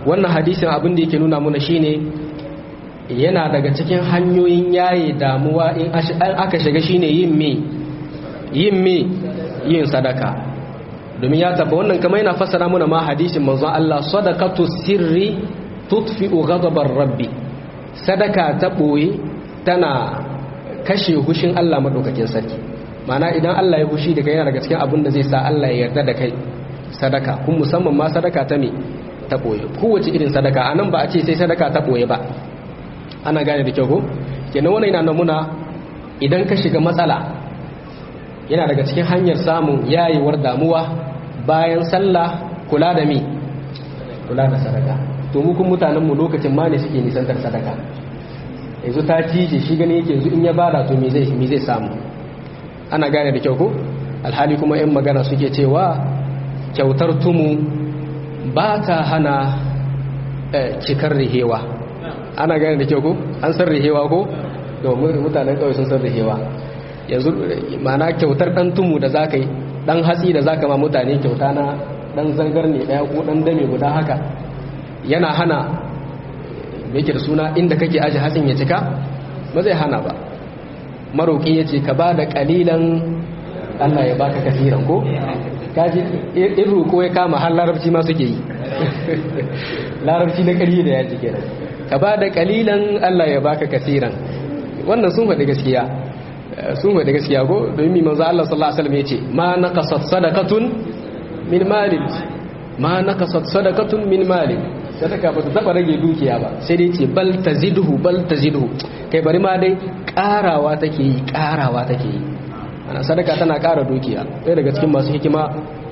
wannan hadisin abin da yake nuna muna shine yana daga cikin hanyoyin yaye damuwa in aka shiga shine yin me yin me yin sadaka domin ya taba wannan kamar yana fassara muna ma hadisin manzon Allah sadaqatu sirri tutfi'u ghadabar rabbi sadaka ta boye tana kashe hushin Allah madaukakin sarki mana idan Allah ya hushi da kai yana daga cikin abin da zai sa Allah ya yarda da kai sadaka kun musamman ma sadaka ta me ta boye kowace irin sadaka anan ba a ce sai sadaka ta boye ba ana gane da kyau ko kenan wannan yana namuna idan ka shiga matsala yana daga cikin hanyar samun yayewar damuwa bayan sallah kula da me kula da sadaka to mu kun mutanen mu lokacin ma ne suke nisantar sadaka yanzu ta cije shi gane yake yanzu in ya bada to me zai me zai samu ana gane da kyau ko alhali kuma yan magana suke cewa kyautar tumu ba ta hana cikar rihewa ana gane da kyau ko an san rihewa ko domin mutanen kawai sun san rihewa yanzu mana kyautar dan tumu da zaka yi dan hatsi da zaka ma mutane kyauta na dan zangar ne daya ko dan dame guda haka yana hana me yake da suna inda kake aje hatsin ya cika ba zai hana ba maroki yace ka ba da kalilan Allah ya baka kasiran ko kaji in roƙo ya kama har larabci ma suke yi larabci na ƙarfi da yaji kenan ka ba da kalilan Allah ya baka kasiran wannan sun faɗi gaskiya sun faɗi gaskiya ko domin manzo Allah sallallahu alaihi wasallam yace ma naqasat sadaqatun min malin ma naqasat sadaqatun min malin sadaka ba ta taba rage dukiya ba sai dai ce bal tazidhu bal tazidhu kai bari ma dai karawa take yi karawa take yi ana sadaka tana kara dukiya ɗaya daga cikin masu hikima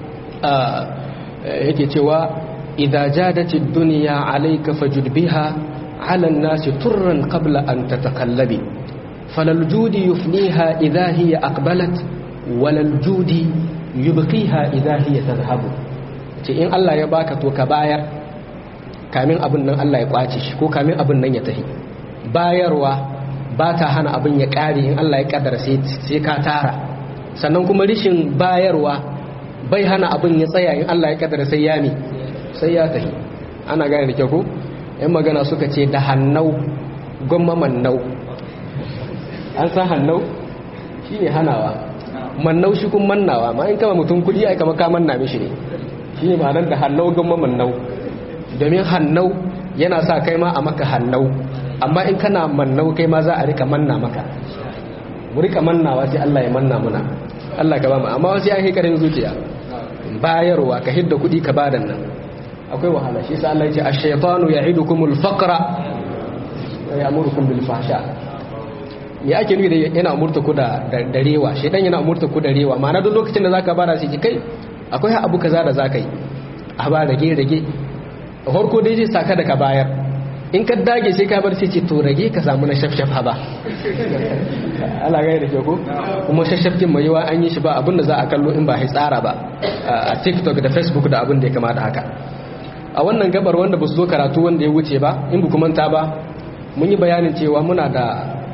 yake cewa idza jadatid dunya alayka fajud biha ala an-nas turran qabla an tatakallabi falal judi yufniha idza hiya aqbalat walal judi yubqiha idza hiya tadhhabu ce in Allah ya baka to ka bayar kamin abin nan Allah ya kwace shi ko kamin abin nan ya tafi bayarwa ba ta hana abin ya kare in Allah ya kaddara sai ka tara sannan kuma rishin bayarwa bai hana abin ya tsaya in Allah ya kaddara sai ya mi sai ya tafi ana gane da kyau ko yan magana suka ce da hannau gwamma mannau an san hannau shine hanawa mannau shi kun mannawa ma in kama mutum kudi ai kama ka manna mishi ne shine ma'anar da hannau gwamma mannau domin hannau yana sa kai ma a maka hannau amma in kana mannau kai ma za a rika manna maka mu rika mannawa sai Allah ya manna muna Allah ka ba mu amma wasu yan hikarin zuciya bayarwa ka hidda kuɗi ka badan nan akwai wahala shi sa Allah ya ce ash-shaytanu ya'idukumul faqra wa ya'murukum bil fahsha me ake nufi da yana umurta ku da darewa shedan yana umurta ku da rewa ma'ana duk lokacin da zaka bara sai kai akwai abu kaza da zaka yi a ba rage rage farko dai zai saka da ka bayar in ka dage sai ka bar sai ce to rage ka samu na shafshaf ba Allah gaya da ke ko kuma shafshafkin mai yawa an yi shi ba abin da za a kallo in ba ya tsara ba a tiktok da facebook da abin da ya kamata haka a wannan gabar wanda ba su zo karatu wanda ya wuce ba in bu manta ba mun yi bayanin cewa muna da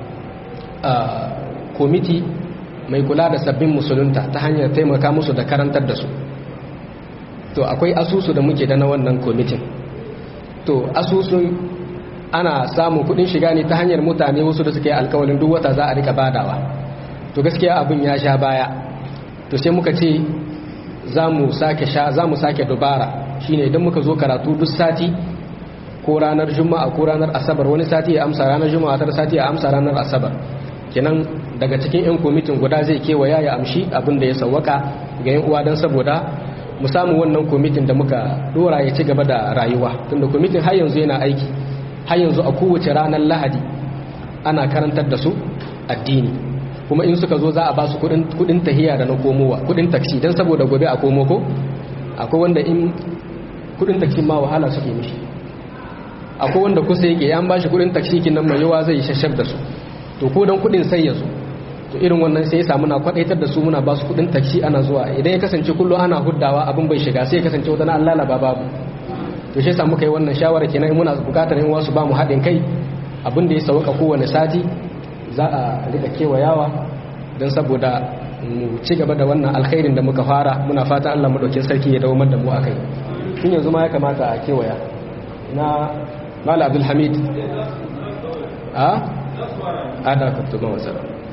komiti mai kula da sabbin musulunta ta hanyar taimaka musu da karantar da su to akwai asusu da muke da na wannan komitin to asusun ana samun kudin shiga ne ta hanyar mutane wasu da suka yi alkawalin duk wata za a rika badawa to gaskiya abin ya sha baya to sai muka ce za mu sake sha za mu sake dubara shine idan muka zo karatu duk sati ko ranar juma'a ko ranar asabar wani sati ya amsa ranar juma'a tar sati ya amsa ranar asabar kenan daga cikin yan kwamitin guda zai kewaya ya amshi abin da ya sawwaka ga yan uwa don saboda mu samu wannan kwamitin da muka dora ya ci gaba da rayuwa tunda kwamitin har yanzu yana aiki har yanzu a kowace ranar lahadi ana karantar da su addini kuma in suka zo za a ba su kudin tahiya da na komowa kudin taksi don saboda gobe a komo ko akwai wanda in kudin taksi ma wahala suke mishi akwai wanda kusa yake an ba shi kudin taksi kin nan mai yawa zai shashar da su to ko don kudin sai ya zo to irin wannan sai ya samu na kwadaitar da su muna ba su kudin taksi ana zuwa idan ya kasance kullum ana huddawa abin bai shiga sai ya kasance wata na Allah ba babu to shi yasa muka yi wannan shawara kenan muna bukatar in wasu ba mu haɗin kai abin da ya sauka kowane sati za a rika kewayawa don saboda mu ci gaba da wannan alkhairin da muka fara muna fatan Allah madaukin sarki ya dawo da mu akai tun yanzu ma ya kamata a kewaya na mala abdulhamid a ada kutuba wasa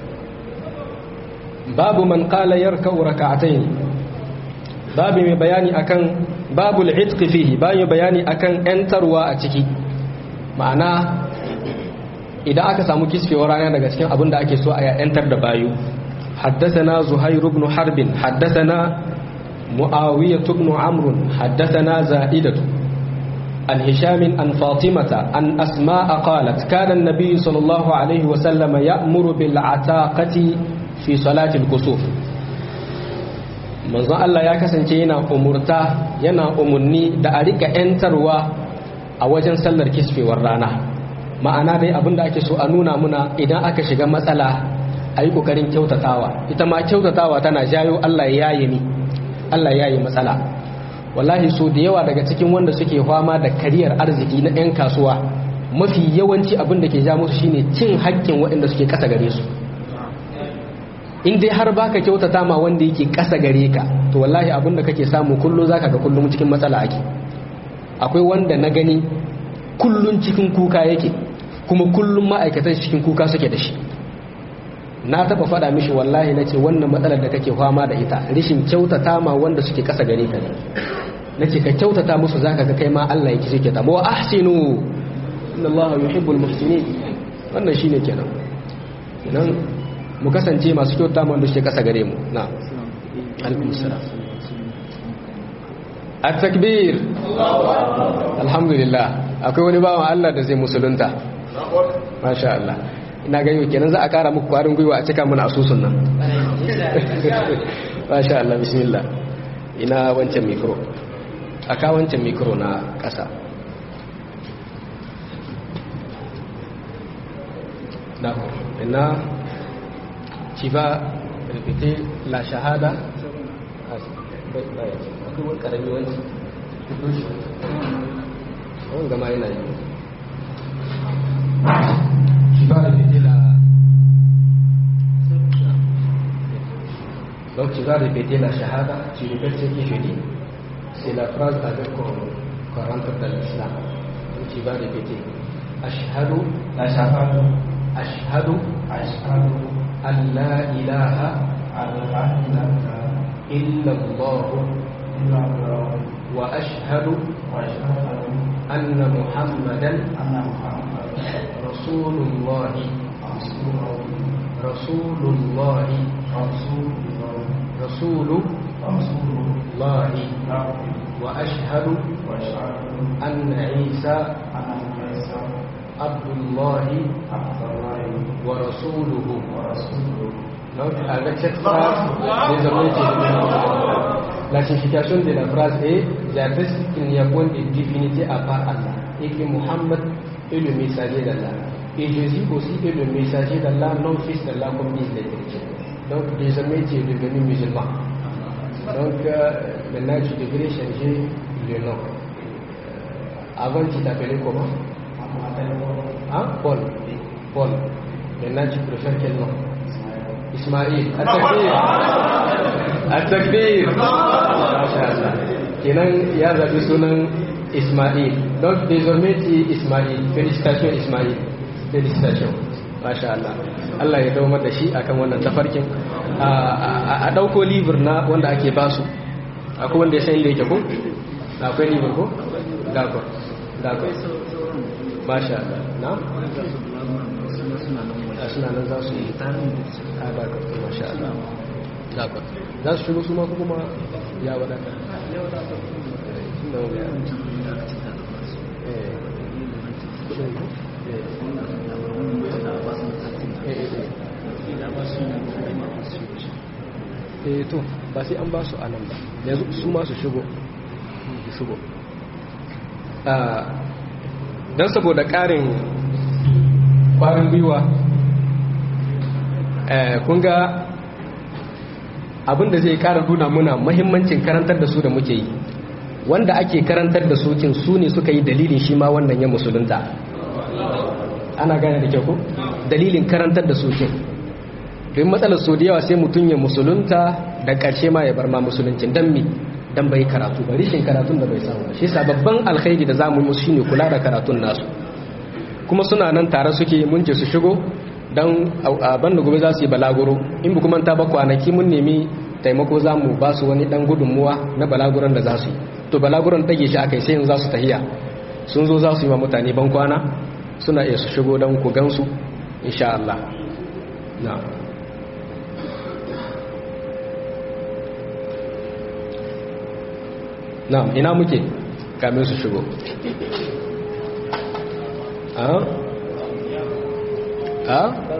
babu man qala yarka'u rak'atayn babu mai bayani akan babul itq fihi babu bayani akan yantarwa a ciki ma'ana idan aka samu kisfewar rana daga cikin abin da ake so a yantar da bayu حدثنا زهير بن حرب حدثنا معاوية بن عمرو حدثنا زائدة عن هشام عن فاطمة عن أسماء قالت كان النبي صلى الله عليه وسلم يأمر بالعتاقة في صلاة الكسوف manzon Allah ya kasance yana umurta yana umunni da a rika ‘yantarwa a wajen sallar kisfewar rana ma'ana dai abin da ake so a nuna muna idan aka shiga matsala a yi ƙoƙarin kyautatawa ita ma kyautatawa tana jayo Allah ya yi ni Allah ya yi matsala wallahi so da yawa daga cikin wanda suke fama da kariyar arziki na 'yan kasuwa mafi yawanci abin da ke ja musu shine cin haƙƙin waɗanda suke ƙasa gare su in dai har baka kyautata ma wanda yake ƙasa gare ka to wallahi abin da kake samu kullum zaka ga kullum cikin matsala ake akwai wanda na gani kullum cikin kuka yake kuma kullum ma'aikatan cikin kuka suke da shi na taba faɗa mishi wallahi na ce wannan matsalar da kake fama da ita rishin kyautata ma wanda suke ƙasa gare ka ne na ce ka kyautata musu za ka ga kai ma Allah yake suke tamo wa ahsinu inna Allah yuhibbul muhsinin wannan shine kenan kenan mu kasance masu kyautata ma wanda suke ƙasa gare mu na alaikum salam at-takbir alhamdulillah akwai wani bawan Allah da zai musulunta masha Allah ina ga yau kenan za a kara muku kwarin gwiwa a cika mana asusun nan masha Allah bismillah ina wancan mikro a ka wancan mikro na ƙasa na ina ci ba rikite la shahada akwai wani ƙarami wani wani gama yana yi tu vas répéter la... Donc tu vas répéter la shahada, tu répètes ce que je dis. C'est la phrase avec qu'on qu rentre dans l'islam. Donc tu vas répéter. Ashhadu, la shahada, ashhadu, ashhadu, an la ilaha, illa Allah, wa ashhadu, anna Muhammadan, رسول الله رسول الله رسول الله وأشهد أن عيسى عبد الله ورسوله Donc, avec cette phrase, désormais, la signification de la phrase est J'atteste qu'il n'y a point de divinité à part Allah et que Muhammad est le messager d'Allah. Et Jésus aussi est le messager d'Allah, non fils d'Allah, comme disent les chrétiens. Donc, désormais, tu es devenu musulman. Donc, euh, maintenant, tu devrais changer le nom. Euh, avant, tu t'appelais comment Hein Paul. Paul. Maintenant, tu préfères quel nom Ismaïl. At-Takbir. At-Takbir. Masha'Allah. Kenan ya zaɓi sunan Ismail. Donc désormais tu es Ismail. Félicitations Ismail. Félicitations. Masha Allah. Allah ya dawo da shi akan wannan tafarkin. A ɗauko libir na wanda ake basu. Akwai wanda ya san inda yake ko? Akwai libir ko? D'accord. D'accord. Masha Allah. Na? A suna nan za su yi. A d'accord. Masha Allah. D'accord. Za su shigo su ma kuma ya wadata. Ya wadata. eh to ba sai an ba su a nan ba yanzu su ma su shigo su shigo don saboda ƙarin ƙwarin gwiwa kun ga abinda zai ƙara nuna muna mahimmancin karantar da su da muke yi wanda ake karantar da sokin su ne suka yi dalilin shi ma wannan ya musulunta ana gane da kyau ko dalilin karantar da sokin don matsalar so da yawa sai mutum ya musulunta da ƙarshe ma ya bar ma musuluncin don mi dan bai karatu ba rishin karatun da bai samu shi yasa babban alkhairi da zamu musu shine kula da karatun nasu kuma suna nan tare suke mun ce su shigo dan ban da gobe za su yi balaguro in kuma ta ba kwanaki mun nemi taimako za mu ba su wani dan gudunmuwa na balaguron da za su yi to balaguron ɗage shi aka yi sai za su tahiya sun zo za su yi wa mutane ban kwana suna iya su shigo don ku gansu insha Allah na na ina muke kamin su shigo a a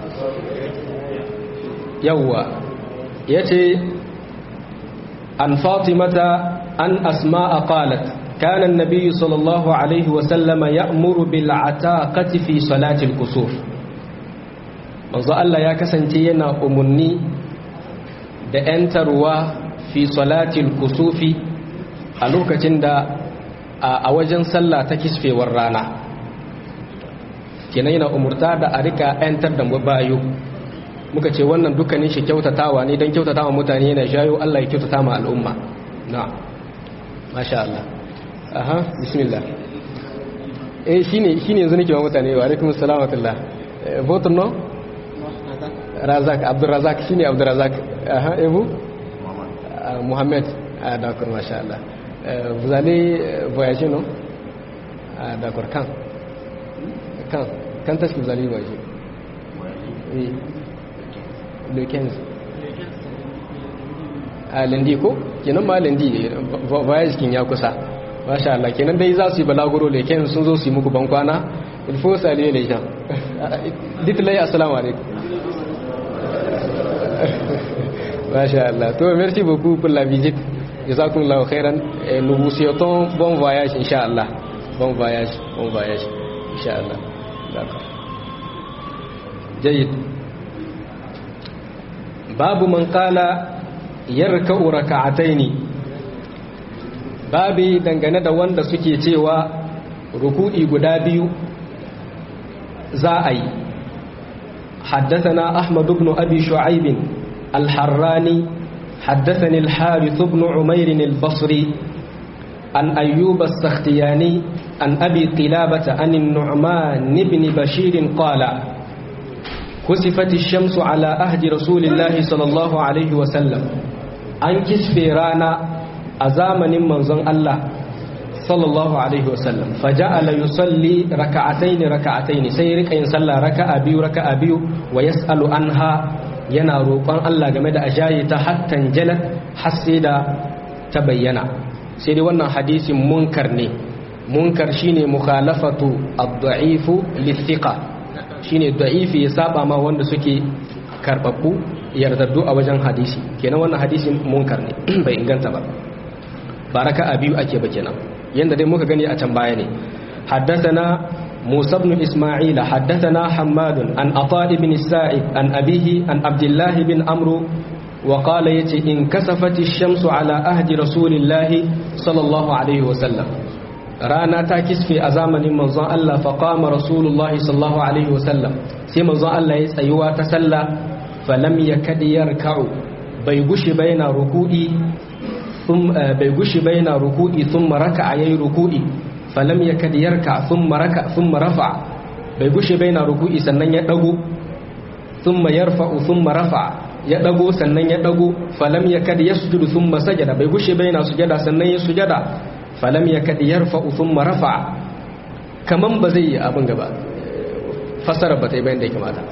yawwa ya ce an fatimata an asma'a qalat كان النبي صلى الله عليه وسلم يأمر بالعتاقة في صلاة الكسوف manzo Allah ya kasance yana umarni da ‘yantarwa fi salatil kusufi a lokacin da a wajen sallah ta kisfewar rana kenan yana umurta da a rika ‘yantar da bayu muka ce wannan dukkanin shi kyautatawa ne don kyautatawa mutane yana shayo Allah ya kyautata ma al'umma na masha Allah aha bismillah eh shine shine yanzu nake wa mutane wa alaikum assalam wa rahmatullah votre nom Razak Abdul Razak shine Abdul Razak aha et vous Mohamed ah d'accord machallah vous allez voyager non ah d'accord quand quand quand est-ce que vous allez voyager oui le 15 a lundi ko kenan ma lundi voyage kin ya kusa masha Allah kenan dai za su yi balaguro da kenan sun zo su yi muku bankwana il faut saluer les gens dites-les assalamu alaikum masha Allah to merci beaucoup pour la visite jazakumullahu khairan et nous vous souhaitons bon voyage inshallah bon voyage bon voyage inshallah d'accord جيد باب من قال يركع ركعتين babi dangane da wanda suke cewa ruku'i guda biyu za a yi حدثنا أحمد بن أبي شعيب الحراني حدثني الحارث بن عمير البصري عن أيوب السختياني عن أبي قلابة عن النعمان بن بشير قال كسفت الشمس على أهد رسول الله صلى الله عليه وسلم أن كسف رانا أزامن منظن الله صلى الله عليه وسلم فجعل يصلي ركعتين ركعتين سيرك إن صلى ركع بيو ركع بيو ويسأل عنها yana roƙon Allah game da ajayi ta hattan jalat har sai da ta bayyana sai dai wannan hadisin munkar ne munkar shine mukhalafatu ad-da'ifu lithiqa shine da'ifi ya saba ma wanda suke karbabbu yardaddu a wajen hadisi kenan wannan hadisin munkar ne bai inganta ba baraka a biyu ake ba kenan yanda dai muka gani a can baya ne haddathana موسى بن إسماعيل حدثنا حماد عن عطاء بن السائب عن أبيه عن عبد الله بن أمرو وقال يتي انكسفت الشمس على أهد رسول الله صلى الله عليه وسلم رانا تاكس في أزامن منظى الله فقام رسول الله صلى الله عليه وسلم سي منظى الله يسأيوا تسلى فلم يكد يركع بيغش بين ركوئي ثم بيغش بين ركوئي ثم ركع يي ركوئي falam ya kad yarka thumma raka thumma rafa bai gushe bai na ruku'i sannan ya dago thumma yarfa'u thumma rafa ya dago sannan ya dago falam ya kad yasjudu thumma sajada bai gushe bai na sujada sannan ya sujada falam ya kad yarfa'u thumma rafa kaman ba zai yi abin gaba fasara ba ta yi bayan da ya kamata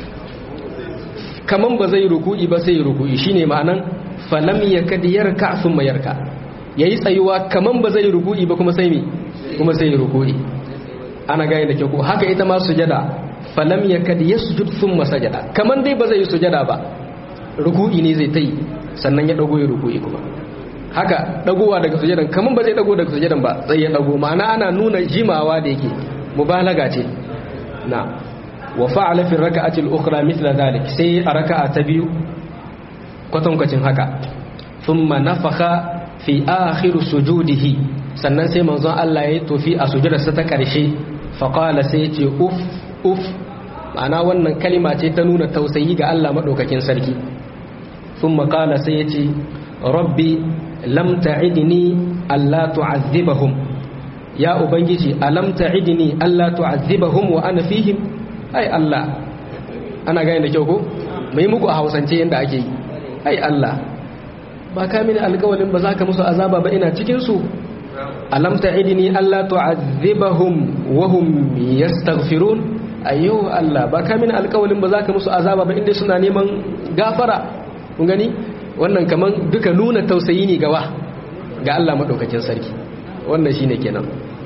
kaman ba zai ruku'i ba sai ruku'i shine ma'anan falam ya kad yarka thumma yarka yayi tsayuwa kaman ba zai ruku'i ba kuma sai mi kuma sai ruku'i ana gane da kyau haka ita ma sujada falam yakad yasjud thumma sajada kaman dai ba zai yi sujada ba ruku'i ne zai tai sannan ya dago ya ruku'i kuma haka dagowa daga sujadan kaman ba zai dago daga sujadan ba sai ya dago ma'ana ana nuna jimawa da yake mubalaga ce na wa fa'ala fi rak'ati al-ukhra mithla dhalik sai a raka'a ta biyu kwatankwacin haka thumma nafakha fi akhir sujudihi sannan sai manzon Allah ya yi tofi a sujudarsa ta ƙarshe faƙala sai ya ce uf uf ma'ana wannan kalima ce ta nuna tausayi ga Allah maɗaukakin sarki sun maƙala sai ya ce rabbi lam ta'idni alla tu'adhibahum ya ubangiji alam ta'idni alla tu'adhibahum wa ana fihim ai Allah ana gane da kyau ko mai muku a hausance yanda ake yi ai Allah ba ka mini alƙawalin ba za ka musu azaba ba ina cikin su alam ta'idni alla tu'adhibahum wa hum yastaghfirun ayyo Allah ba ka mini alƙawalin ba za ka musu azaba ba inda suna neman gafara kun gani wannan kaman duka nuna tausayi ne gawa ga Allah madaukakin sarki wannan shine kenan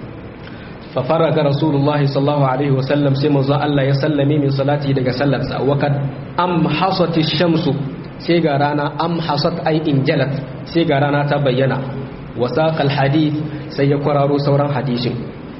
fa faraga rasulullahi sallallahu alaihi wasallam sai manzo Allah ya sallame min salati daga sallarsa wa kad amhasat shamsu sai ga rana amhasat ay injalat sai ga rana ta bayyana wa saqal hadith sai ya kwararo sauran hadisin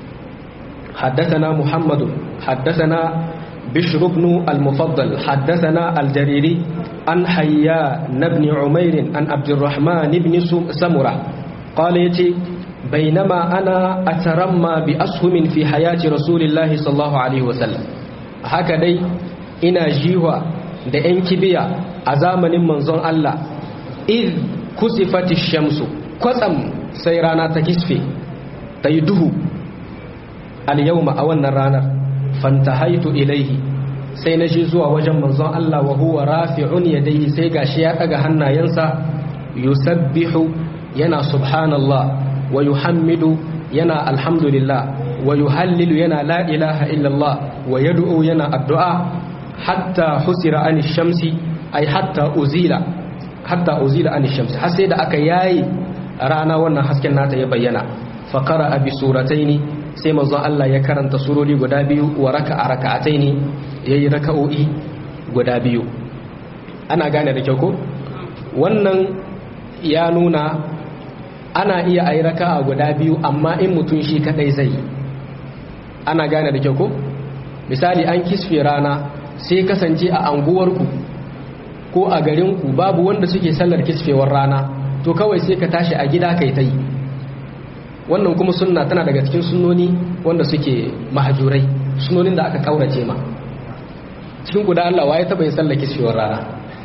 حدثنا محمد حدثنا بشر بن المفضل حدثنا الجريري عن حيان بن عمير عن عبد الرحمن بن سمرة قال يتي بينما أنا أترمى بأسهم في حياة رسول الله صلى الله عليه وسلم هكذا إنا جيوا da ‘yan kibiya a zamanin manzon Allah iz kusifati shamsu kwatsam sai rana ta kisfe ta yi duhu al-yawma a wannan ranar fantahaitu ilaihi sai na shi zuwa wajen manzon Allah wa huwa rafi'un yadayhi sai gashi ya daga hannayensa yusabbihu yana subhanallah wa yuhammidu yana alhamdulillah wa yuhallilu yana la ilaha illallah wa yad'u yana addu'a hatta husira an shamsi ay hatta uzila hatta uzila an shamsi har sai da aka yayi rana wannan hasken nata ya bayyana fa qara'a bi surataini sai manzon Allah ya karanta surori guda biyu wa raka'a raka'ataini yayi raka'o'i guda biyu ana gane da kyau ko wannan ya nuna ana iya ayi raka'a guda biyu amma in mutum shi kadai zai ana gane da kyau ko misali an kisfe rana sai kasance a anguwarku ko a garinku babu wanda suke sallar kisfewar rana to kawai sai ka tashi a gida kai ta yi wannan kuma sunna tana daga cikin sunnoni wanda suke mahajurai sunnonin da aka kaurace ma cikin guda Allah waye taba yin sallar kisfewar rana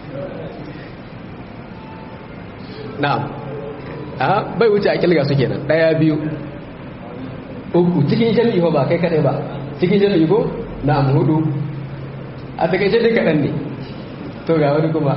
na'am a bai wuce a kilga su kenan daya biyu uku cikin jami'i ba kai kadai ba cikin jami'i ko na'am hudu a takaice dai kaɗan ne to ga wani kuma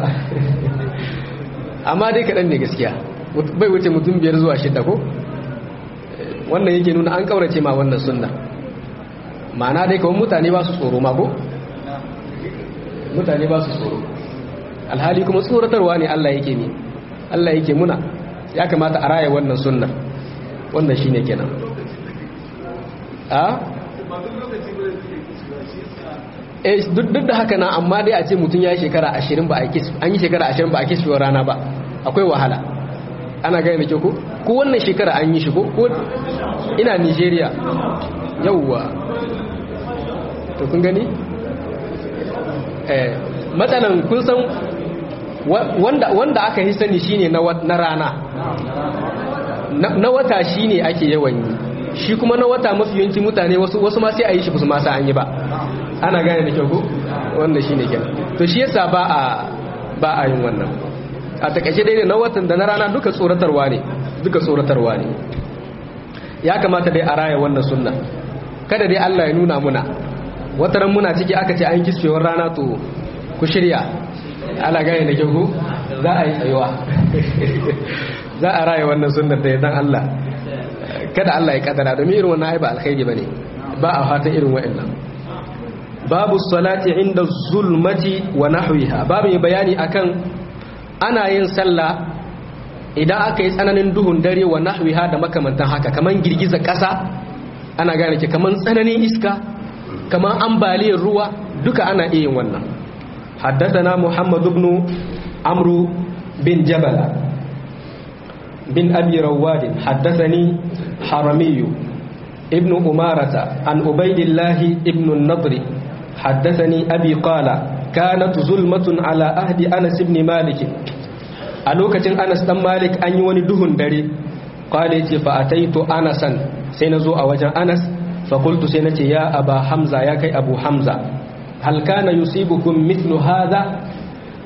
amma dai kaɗan ne gaskiya bai wuce mutum biyar zuwa shida ko wannan yake nuna an ƙaurace ma wannan sunna ma'ana dai kawai mutane ba su tsoro ma ko mutane ba su tsoro alhali kuma tsoratarwa ne Allah yake ne Allah yake muna ya kamata a raya wannan sunnar wannan shine kenan a duk da haka na amma dai a ce mutum ya yi shekara ashirin ba a an yi shekara ashirin ba a kisfewar rana ba akwai wahala ana gani da ke ko ko wannan shekara an yi shi ko ina nigeria yauwa to kun gani eh matsalan kun san wanda aka yi sani shine na rana na wata shine ake yawan yi shi kuma na wata mafi yanki mutane wasu ma sai a yi shi su masa an yi ba ana gane da kyau ko wanda shine kenan to shi yasa ba a ba a yin wannan a takaice dai na watan da na rana duka tsoratarwa ne duka tsoratarwa ne ya kamata dai a raya wannan sunna kada dai Allah ya nuna muna wataran muna ciki aka ce an kisfewar rana to ku shirya ana gane da kyau ko za a yi tsayuwa za a raya wannan sunnar da dan Allah kada Allah ya kadara domin irin wannan ai ba alkhairi bane ba a fatan irin wa'annan babu salati inda zulmati wa nahwiha babu mai bayani akan ana yin sallah idan aka yi tsananin duhun dare wa nahwiha da makamantan haka kaman girgiza ƙasa ana gane ke kaman tsananin iska kaman ambaliyar ruwa duka ana iya yin wannan haddathana muhammad ibn amru bin jabala bin abi rawad haddathani haramiyu ibn umarata an ubaidillahi ibn an-nadri حدثني أبي قال كانت ظلمة على أهد أنس بن مالك ألوكة أنس بن مالك أن يوني دهن دري قال فأتيت أنسا سينزو أوجا أنس فقلت سينتي يا أبا حمزة يا كي أبو حمزة هل كان يصيبكم مثل هذا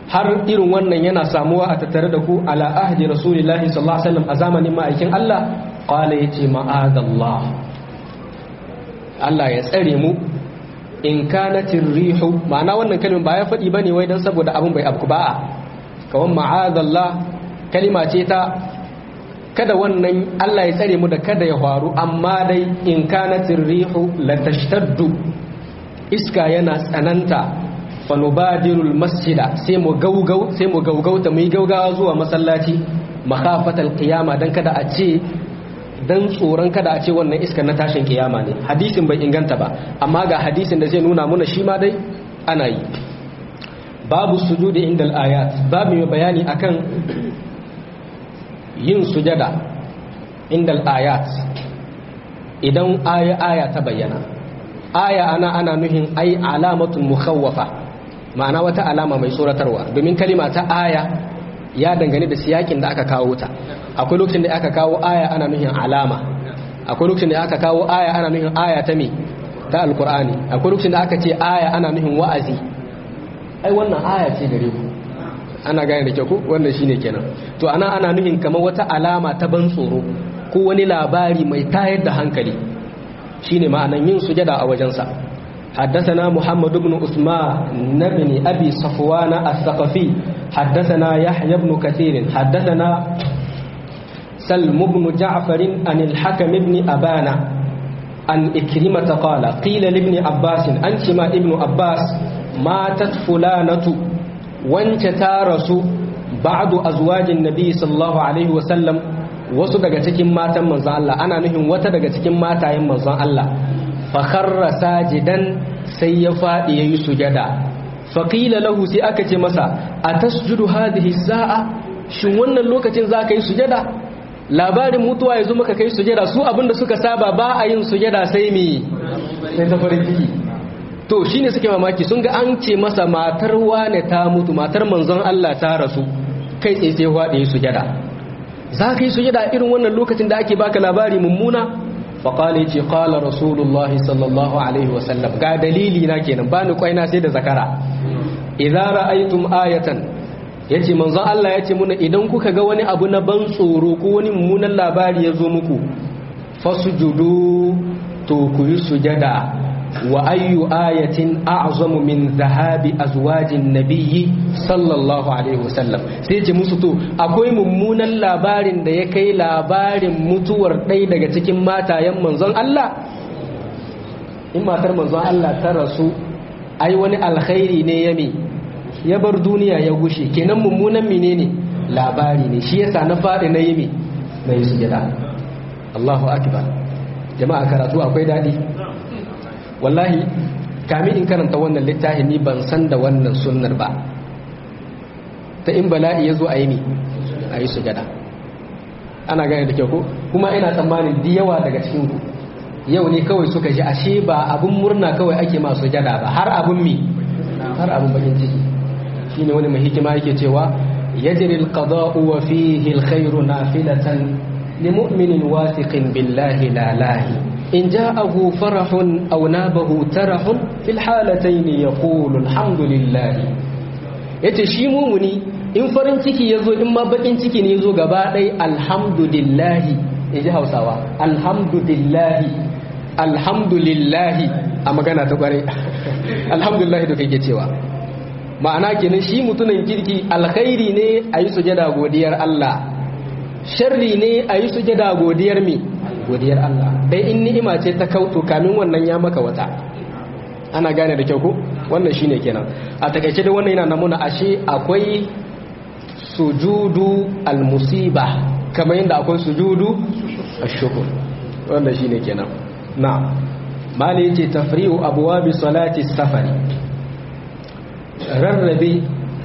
har irin wannan yana samuwa a tattare da ku ala ahdi rasulillahi sallallahu alaihi wasallam a zamanin ma'aikin Allah qala yace ma'adallah Allah ya tsare mu in kanatir rihu ma'ana wannan kalmin ba ya faɗi bane wai dan saboda abin bai abku ba kawan ma'adallah kalima ce ta kada wannan Allah ya tsare mu da kada ya faru amma dai in kanatir rihu la tashtaddu iska yana tsananta fa nubadirul masjida sai mu gaugau sai mu gaugauta mu yi gaugawa zuwa masallaci makhafatal qiyama dan kada a ce dan tsoron kada a ce wannan iska na tashin kiyama ne hadisin bai inganta ba amma ga hadisin da zai nuna muna shi ma dai ana yi babu sujudi indal ayat babu mai bayani akan yin sujada indal ayat idan aya aya ta bayyana aya ana ana nuhin ai alamatun mukhawwafa ma'ana wata alama mai tsoratarwa domin kalima ta aya ya dangane da siyakin da aka kawo ta akwai lokacin da aka kawo aya ana nuhin alama akwai lokacin da aka kawo aya ana nuhin aya ta me ta alkur'ani akwai lokacin da aka ce aya ana nuhin wa'azi ai wannan aya ce gare ku ana gane da kyau ko wannan shine kenan to ana ana nuhin kamar wata alama ta ban tsoro ko wani labari mai tayar da hankali shine ma'anan yin sujada a wajensa حدثنا محمد بن عثمان بن أبي صفوان الثقفي حدثنا يحيى بن كثير حدثنا سلم بن جعفر عن الحكم بن أبانا عن إكرمة قال قيل لابن عباس أنت ما ابن عباس ماتت فلانة وانت تارس بعض أزواج النبي صلى الله عليه وسلم wasu daga cikin matan manzon Allah ana nufin wata daga cikin matayen manzon Allah fakharra sajidan sai ya faɗi yayi sujada faqila lahu sai aka ce masa atasjudu hadhihi sa'a shin wannan lokacin zaka yi sujada labarin mutuwa yazo maka kai sujada su abinda suka saba ba a yin sujada sai mi sai ta farin ciki to shine suke mamaki sun ga an ce masa matar wane ta mutu matar manzon Allah ta rasu kai tsaye sai faɗi yayi sujada za ka yi sujada irin wannan lokacin da ake baka labari mummuna faƙali ce ƙala rasulullah sallallahu alaihi wasallam ga dalili na kenan ba ni kwaina sai da zakara idan ra'aytum ayatan yace manzon Allah yace muna idan kuka ga wani abu na ban tsoro ko wani mummunan labari ya zo muku fasujudu to ku yi sujada wa ayyu ayatin a'zamu min dhahabi azwajin nabiyyi sallallahu alaihi wasallam sai ce musu to akwai mummunan labarin da ya kai labarin mutuwar ɗaya daga cikin matayen manzon Allah in matar manzon Allah ta rasu ai wani alkhairi ne ya mi ya bar duniya ya gushe kenan mummunan menene labari ne shi yasa na faɗi na yi mi na yi sujada Allahu akbar jama'a karatu akwai daɗi wallahi kami in karanta wannan littafi ni ban san da wannan sunnar ba ta in bala'i ya zo a yi ni a yi sujada ana gane da kyau ko kuma ina tsammanin di yawa daga cikinku yau ne kawai suka ji ashe ba abun murna kawai ake ma sujada ba har abun mi har abun bakin ciki shine wani mai hikima yake cewa yajri alqada'u wa fihi alkhairu nafilatan limu'minin wathiqin billahi la lahi إن جاءه فرح أو نابه ترح في الحالتين يقول الحمد لله yace shi mumuni in farin ciki yazo in ma bakin ciki ne yazo gaba ɗaya alhamdulillahi in ji hausawa alhamdulillahi alhamdulillahi a magana ta kware alhamdulillahi da kake cewa ma'ana kenan shi mutumin kirki alkhairi ne a yi sujada godiyar Allah sharri ne a yi sujada godiyar mi godiyar Allah dai in ni'ima ce ta kautu kamin wannan ya maka wata ana gane da kyau ko wannan shine kenan a takaice da wannan yana namuna ashe akwai sujudu almusiba kamar yadda akwai sujudu ashkur wannan shine kenan na mali yace tafri'u abwabi salati safari rarrabe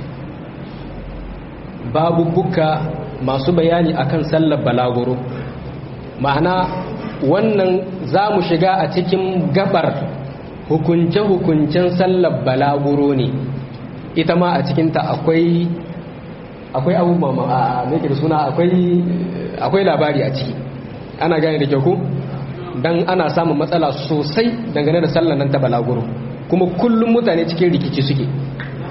babu buka masu bayani akan sallar balaguro ma'ana wannan za mu shiga a cikin gabar hukunce-hukuncen sallar balaguro ne ita ma a cikinta akwai akwai abubuwa a mai da suna akwai labari a ciki ana gane da kyau ku don ana samun matsala sosai dangane da sallar nan ta balaguro kuma kullum mutane cikin rikici suke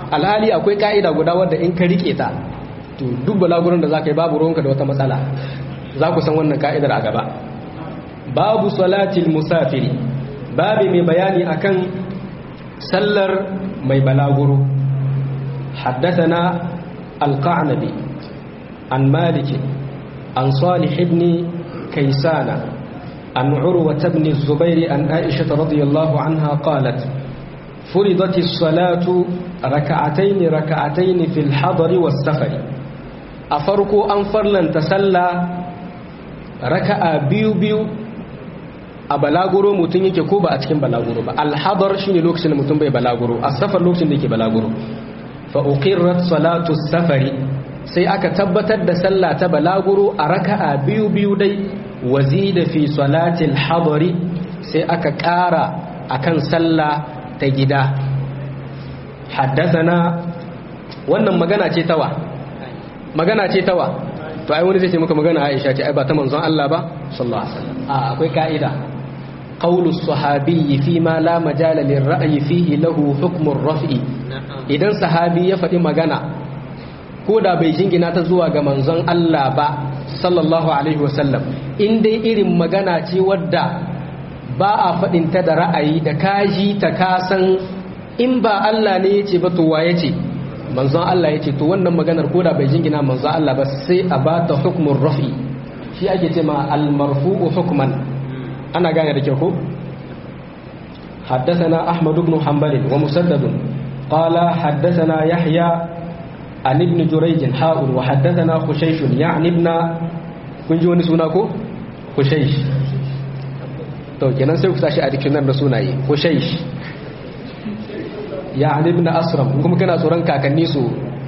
alhali akwai ka'ida guda wadda in ka rike ta to duk balagurin da za ka yi babu ruwanka da wata matsala za ku san wannan ka'idar a gaba babu salatil musafiri babu mai bayani akan sallar mai balaguro حدثنا القعنبي عن مالك عن صالح بن كيسان عن عروة بن الزبير عن عائشة رضي الله عنها قالت فرضت الصلاة ركعتين ركعتين في الحضر والسفر أفرقوا أنفر لن تسلى ركع بيو بيو a balaguro mutum yake ko ba a cikin balaguro ba alhadar shine lokacin da mutum bai balaguro asafar lokacin da yake balaguro fa uqirrat salatu safari sai aka tabbatar da sallah ta balaguro a raka'a biyu biyu dai wazida fi salatil hadari sai aka ƙara akan sallah ta gida haddathana wannan magana ce tawa magana ce tawa to ai wani zai ce maka magana Aisha ce ai ba ta manzon Allah ba sallallahu alaihi wasallam a akwai ka'ida qawlu sahabi fi ma la majala lirra'yi fihi lahu hukmu raf'i idan sahabi ya faɗi magana ko da bai jingina ta zuwa ga manzon Allah ba sallallahu alaihi wasallam in dai irin magana ce wadda ba a faɗin ta da ra'ayi da kaji ta kasan in ba Allah ne ya ce ba to wa ya ce manzon Allah ya ce to wannan maganar ko da bai jingina manzon Allah ba sai a ba ta hukumin rafi shi ake ce ma almarfu'u hukman ana gane da kyau ko حدثنا أحمد بن حنبل ومسدد قال حدثنا يحيى عن ابن جريج حاء وحدثنا خشيش يعني ابن kun ji wani suna ko? Hushaish to kenan sai ku sashi a dictionary da sunaye Hushaish ya Ali ibn Asram kuma kana tsoron kakanni su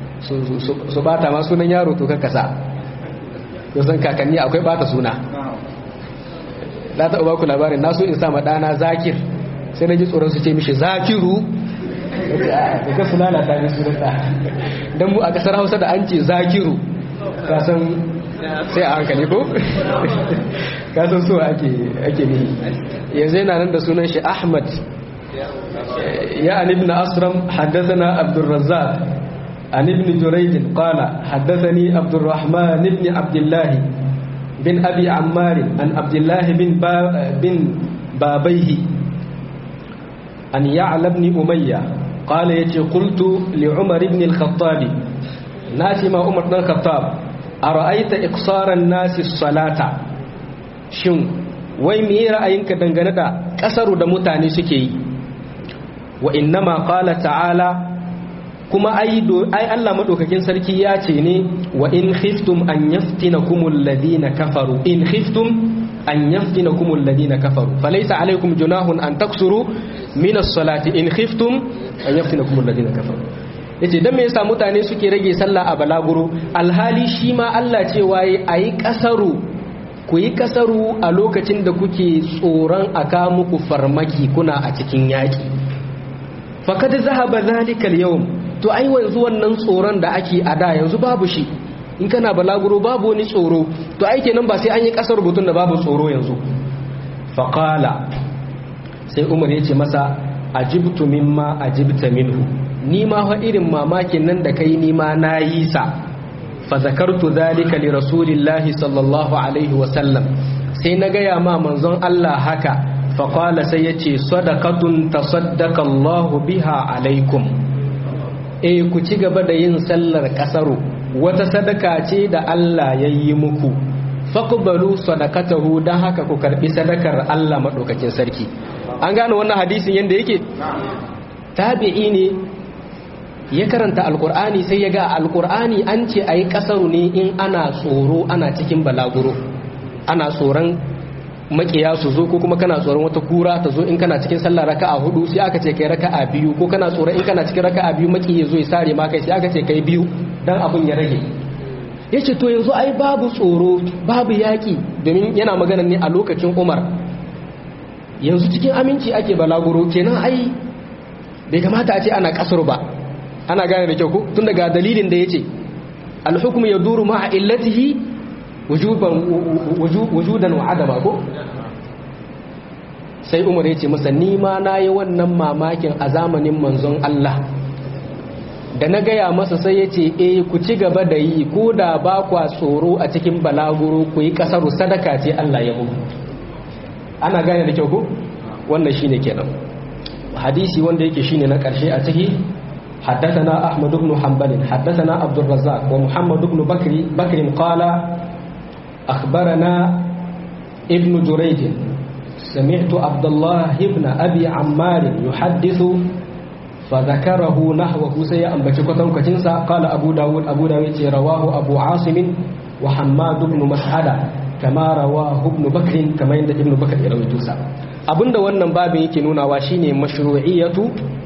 su bata ma sunan yaro to kanka sa to san kakanni akwai bata suna da ta ba ku labarin naso in sa ma dana Zakir sai na ji tsoron su ce mishi Zakiru da ka suna na tare su da dan mu a kasar Hausa da an ce Zakiru ka san sai a hankali ko kasan so ake ake ne yanzu yana nan da sunan shi ahmad ya an ibn asram haddathana abdurrazzaq an ibn jurayd qala haddathani abdurrahman ibn abdullah bin abi ammar an abdullah bin bin babayhi an ya'la ibn umayya qala yace qultu li umar ibn al-khattab nasi ma umar ibn al-khattab a ra'aita iksaran nasi salata shin wai me ra'ayinka dangane da kasaru da mutane suke yi wa innama qala ta'ala kuma ai ai Allah madaukakin sarki ya ce ne wa in khiftum an yaftinakum alladhina kafaru in khiftum an yaftinakum alladhina kafaru falaysa alaykum junahun an taksuru min as-salati in khiftum an yaftinakum alladhina kafaru yace dan me yasa mutane suke rage sallah a balaguro alhali shi ma Allah ce waye ayi kasaru ku yi kasaru a lokacin da kuke tsoron aka muku farmaki kuna a cikin yaki faqad zahaba zalika al-yawm to ai wanzu wannan tsoron da ake a da yanzu babu shi in kana balaguro babu wani tsoro to ai kenan ba sai an yi kasar rubutun da babu tsoro yanzu faqala sai Umar yace masa ajibtu mimma ajibta minhu ni ma fa irin mamakin nan da kai ni ma na yi sa fa zakartu zalika li rasulillahi sallallahu alaihi wa sallam sai na gaya ma manzon Allah haka fa qala sai yace sadaqatun tasaddaqa Allahu biha alaikum eh ku ci gaba da yin sallar kasaru wata sadaka ce da Allah ya yi muku faqbalu sadaqatahu dan haka ku karbi sadakar Allah madaukakin sarki an gane wannan hadisin yanda yake tabi'i ne ya karanta alkur'ani sai ya ga alkur'ani an ce a yi kasaru ne in ana tsoro ana cikin balaguro ana tsoron makiya su zo ko kuma kana tsoron wata kura ta zo in kana cikin sallah raka'a hudu sai aka ce kai raka'a biyu ko kana tsoron in kana cikin raka'a biyu maki ya zo ya sare ma kai sai aka ce kai biyu dan abun ya rage yace to yanzu ai babu tsoro babu yaki domin yana magana ne a lokacin Umar yanzu cikin aminci ake balaguro kenan ai bai kamata a ce ana kasar ba ana gane da kyau ko tun daga dalilin da yace al-hukmu yaduru ma'a illatihi wujuban wujudan wa adama ko sai Umar yace masa ni ma nayi wannan mamakin a zamanin manzon Allah da na gaya masa sai ya ce eh ku ci gaba da yi ko da ba kwa tsoro a cikin balaguro ku yi kasaru sadaka ce Allah ya muku ana gane da kyau ko wannan shine kenan hadisi wanda yake shine na karshe a ciki حدثنا أحمد بن حنبل حدثنا عبد الرزاق ومحمد بن بكر بكر قال أخبرنا ابن جريج سمعت عبد الله بن أبي عمار يحدث فذكره نحوه سيئا بشكة كتنسى قال أبو داود أبو داود رواه أبو عاصم وحماد بن مسعدة كما رواه ابن بكر كما عند ابن بكر يروي توسى abinda wannan babin yake nunawa shine mashru'iyatu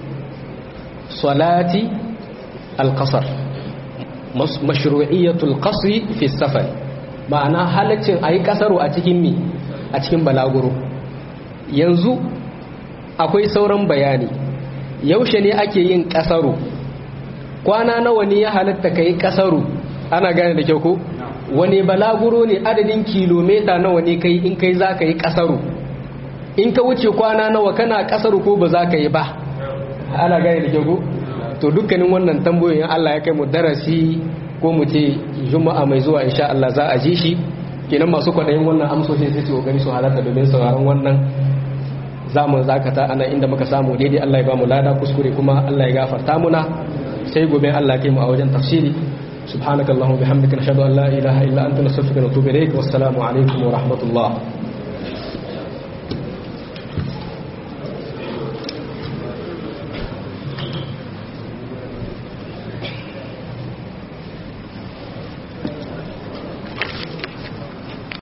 salati al-qasr mashru'iyatu al-qasr fi safar ma'ana halaccin ayi kasaru a cikin mi a cikin balaguro yanzu akwai sauran bayani yaushe ne ake yin kasaru kwana nawa ne ya halatta kai kasaru ana gane da kyau ko wani balaguro ne adadin kilomita nawa ne kai in kai za ka yi kasaru in ka wuce kwana nawa kana kasaru ko ba za ka yi ba ana gane da kyau ko to dukkanin wannan tambayoyin Allah ya kai mu darasi ko mu ce juma'a mai zuwa insha Allah za a ji shi kenan masu kwaɗayin wannan amsoshin sai su kokari su halarta domin sauraron wannan zamu zakata ana inda muka samu daidai Allah ya ba mu lada kuskure kuma Allah ya gafarta muna sai gobe Allah kai mu a wajen tafsiri subhanakallahumma bihamdika nashhadu an la ilaha illa anta nastaghfiruka wa natubu ilaik wassalamu alaikum wa rahmatullah